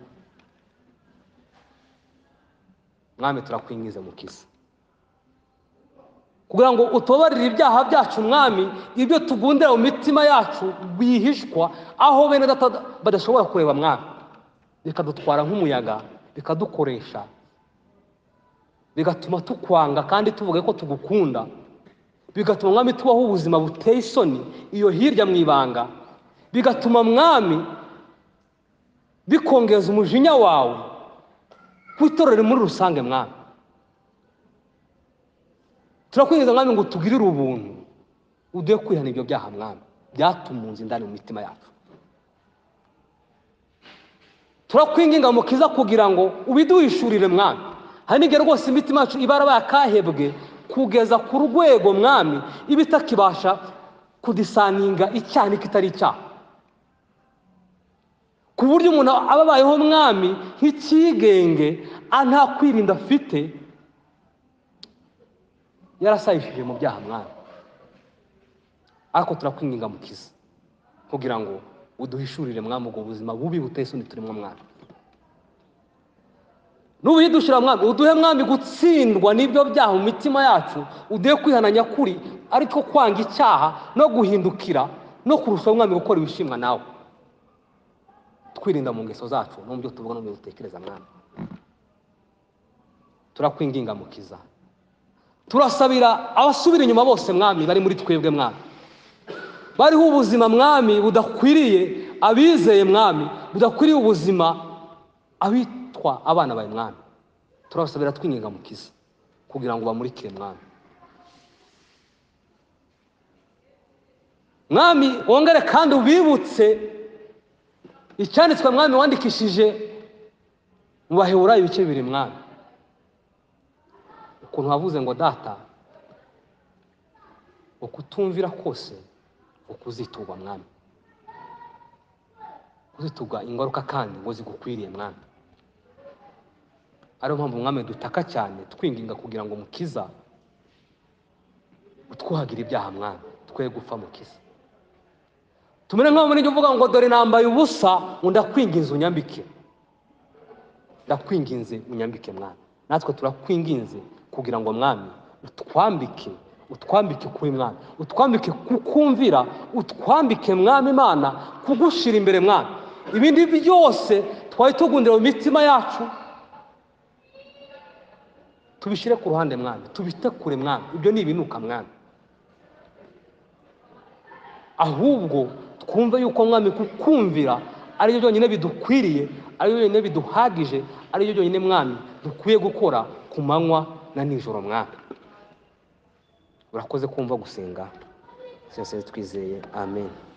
mwami turakwingize mukiza kugira ngo utubabarire ibyaha byacu mwami ibyo tugundira mu mitima yacu bwihishwa aho bene data badashobora kureba mwami bikadutwara nk'umuyaga bikadukoresha bigatuma tukwanga kandi tuvuga ko tugukunda bigatuma mwami tubaho ubuzima buteye isoni iyo hirya mu ibanga bigatuma mwami bikongeza umujinya wawe ku itorero muri rusange mwami turakwinjiza mwami ngo tugirire ubuntu uduhe kwihana ibyo byaha mwami byatumunze indani mu mitima yacu turakwinginga mukiza kugira ngo ubiduhishurire mwami hari n'igihe rwose imitima yacu iba yarabaye akahebwe kugeza ku rwego mwami iba itakibasha kudisaninga icyaha n'ikitari icyaha ku buryo umuntu aba abayeho mwami nk'icyigenge nta kwirinda afite yarasayishije mu byaha mwami ariko turakwinginga mukiza kugira ngo uduhishurire mwami ubwo buzima bubi buteye isoni turimo mwami n'ubuyidushyira mwami uduhe mwami gutsindwa n'ibyo byaha mu mitima yacu uduhe kwihana nyakuri ariko kwanga icyaha no guhindukira no kurushaho mwami gukora ibishimwa nawe twirinda mu ngeso zacu no mu byo tuvuga no mu byo dutekereza mwami turakwinginga mukiza turasabira abasubira inyuma bose mwami bari muri twebwe mwami bariho ubuzima mwami budakwiriye abizeye mwami budakwiriye ubuzima abita twa abana bawe mwami turabasabira twinginga mukiza kugira ngo bamurikire mwami mwami wongere kandi ubibutse icyanditswe mwami wandikishije mu baheburayo ibice bibiri mwami ukuntu wavuze ngo data ukutumvira kose ukuziturwa mwami kuziturwa ingaruka kandi ngo zigukwiriye mwami ariyo mpamvu umwami dutaka cyane twinginga kugira ngo mukiza utwuhagire ibyaha mwami twe gupfa mukiza tumere nk'aho muri uvuga ngo dore nambaye ubusa ngo ndakwinginze unyambike ndakwinginze unyambike mwami natwe turakwinginze kugira ngo mwami utwambike utwambike kuba mwami utwambike kukumvira utwambike mwami imana kugushira imbere mwami ibindi byose twari tugundira mu mitima yacu tubishyire ku ruhande mwami tubite kure mwami ibyo ni ibinuka mwami ahubwo twumve yuko mwami kukumvira aribyo byonyine bidukwiriye aribyo byonyine biduhagije aribyo byonyine mwami dukwiye gukora ku manywa na nijoro mwami urakoze kumva gusenga twese twizeye amen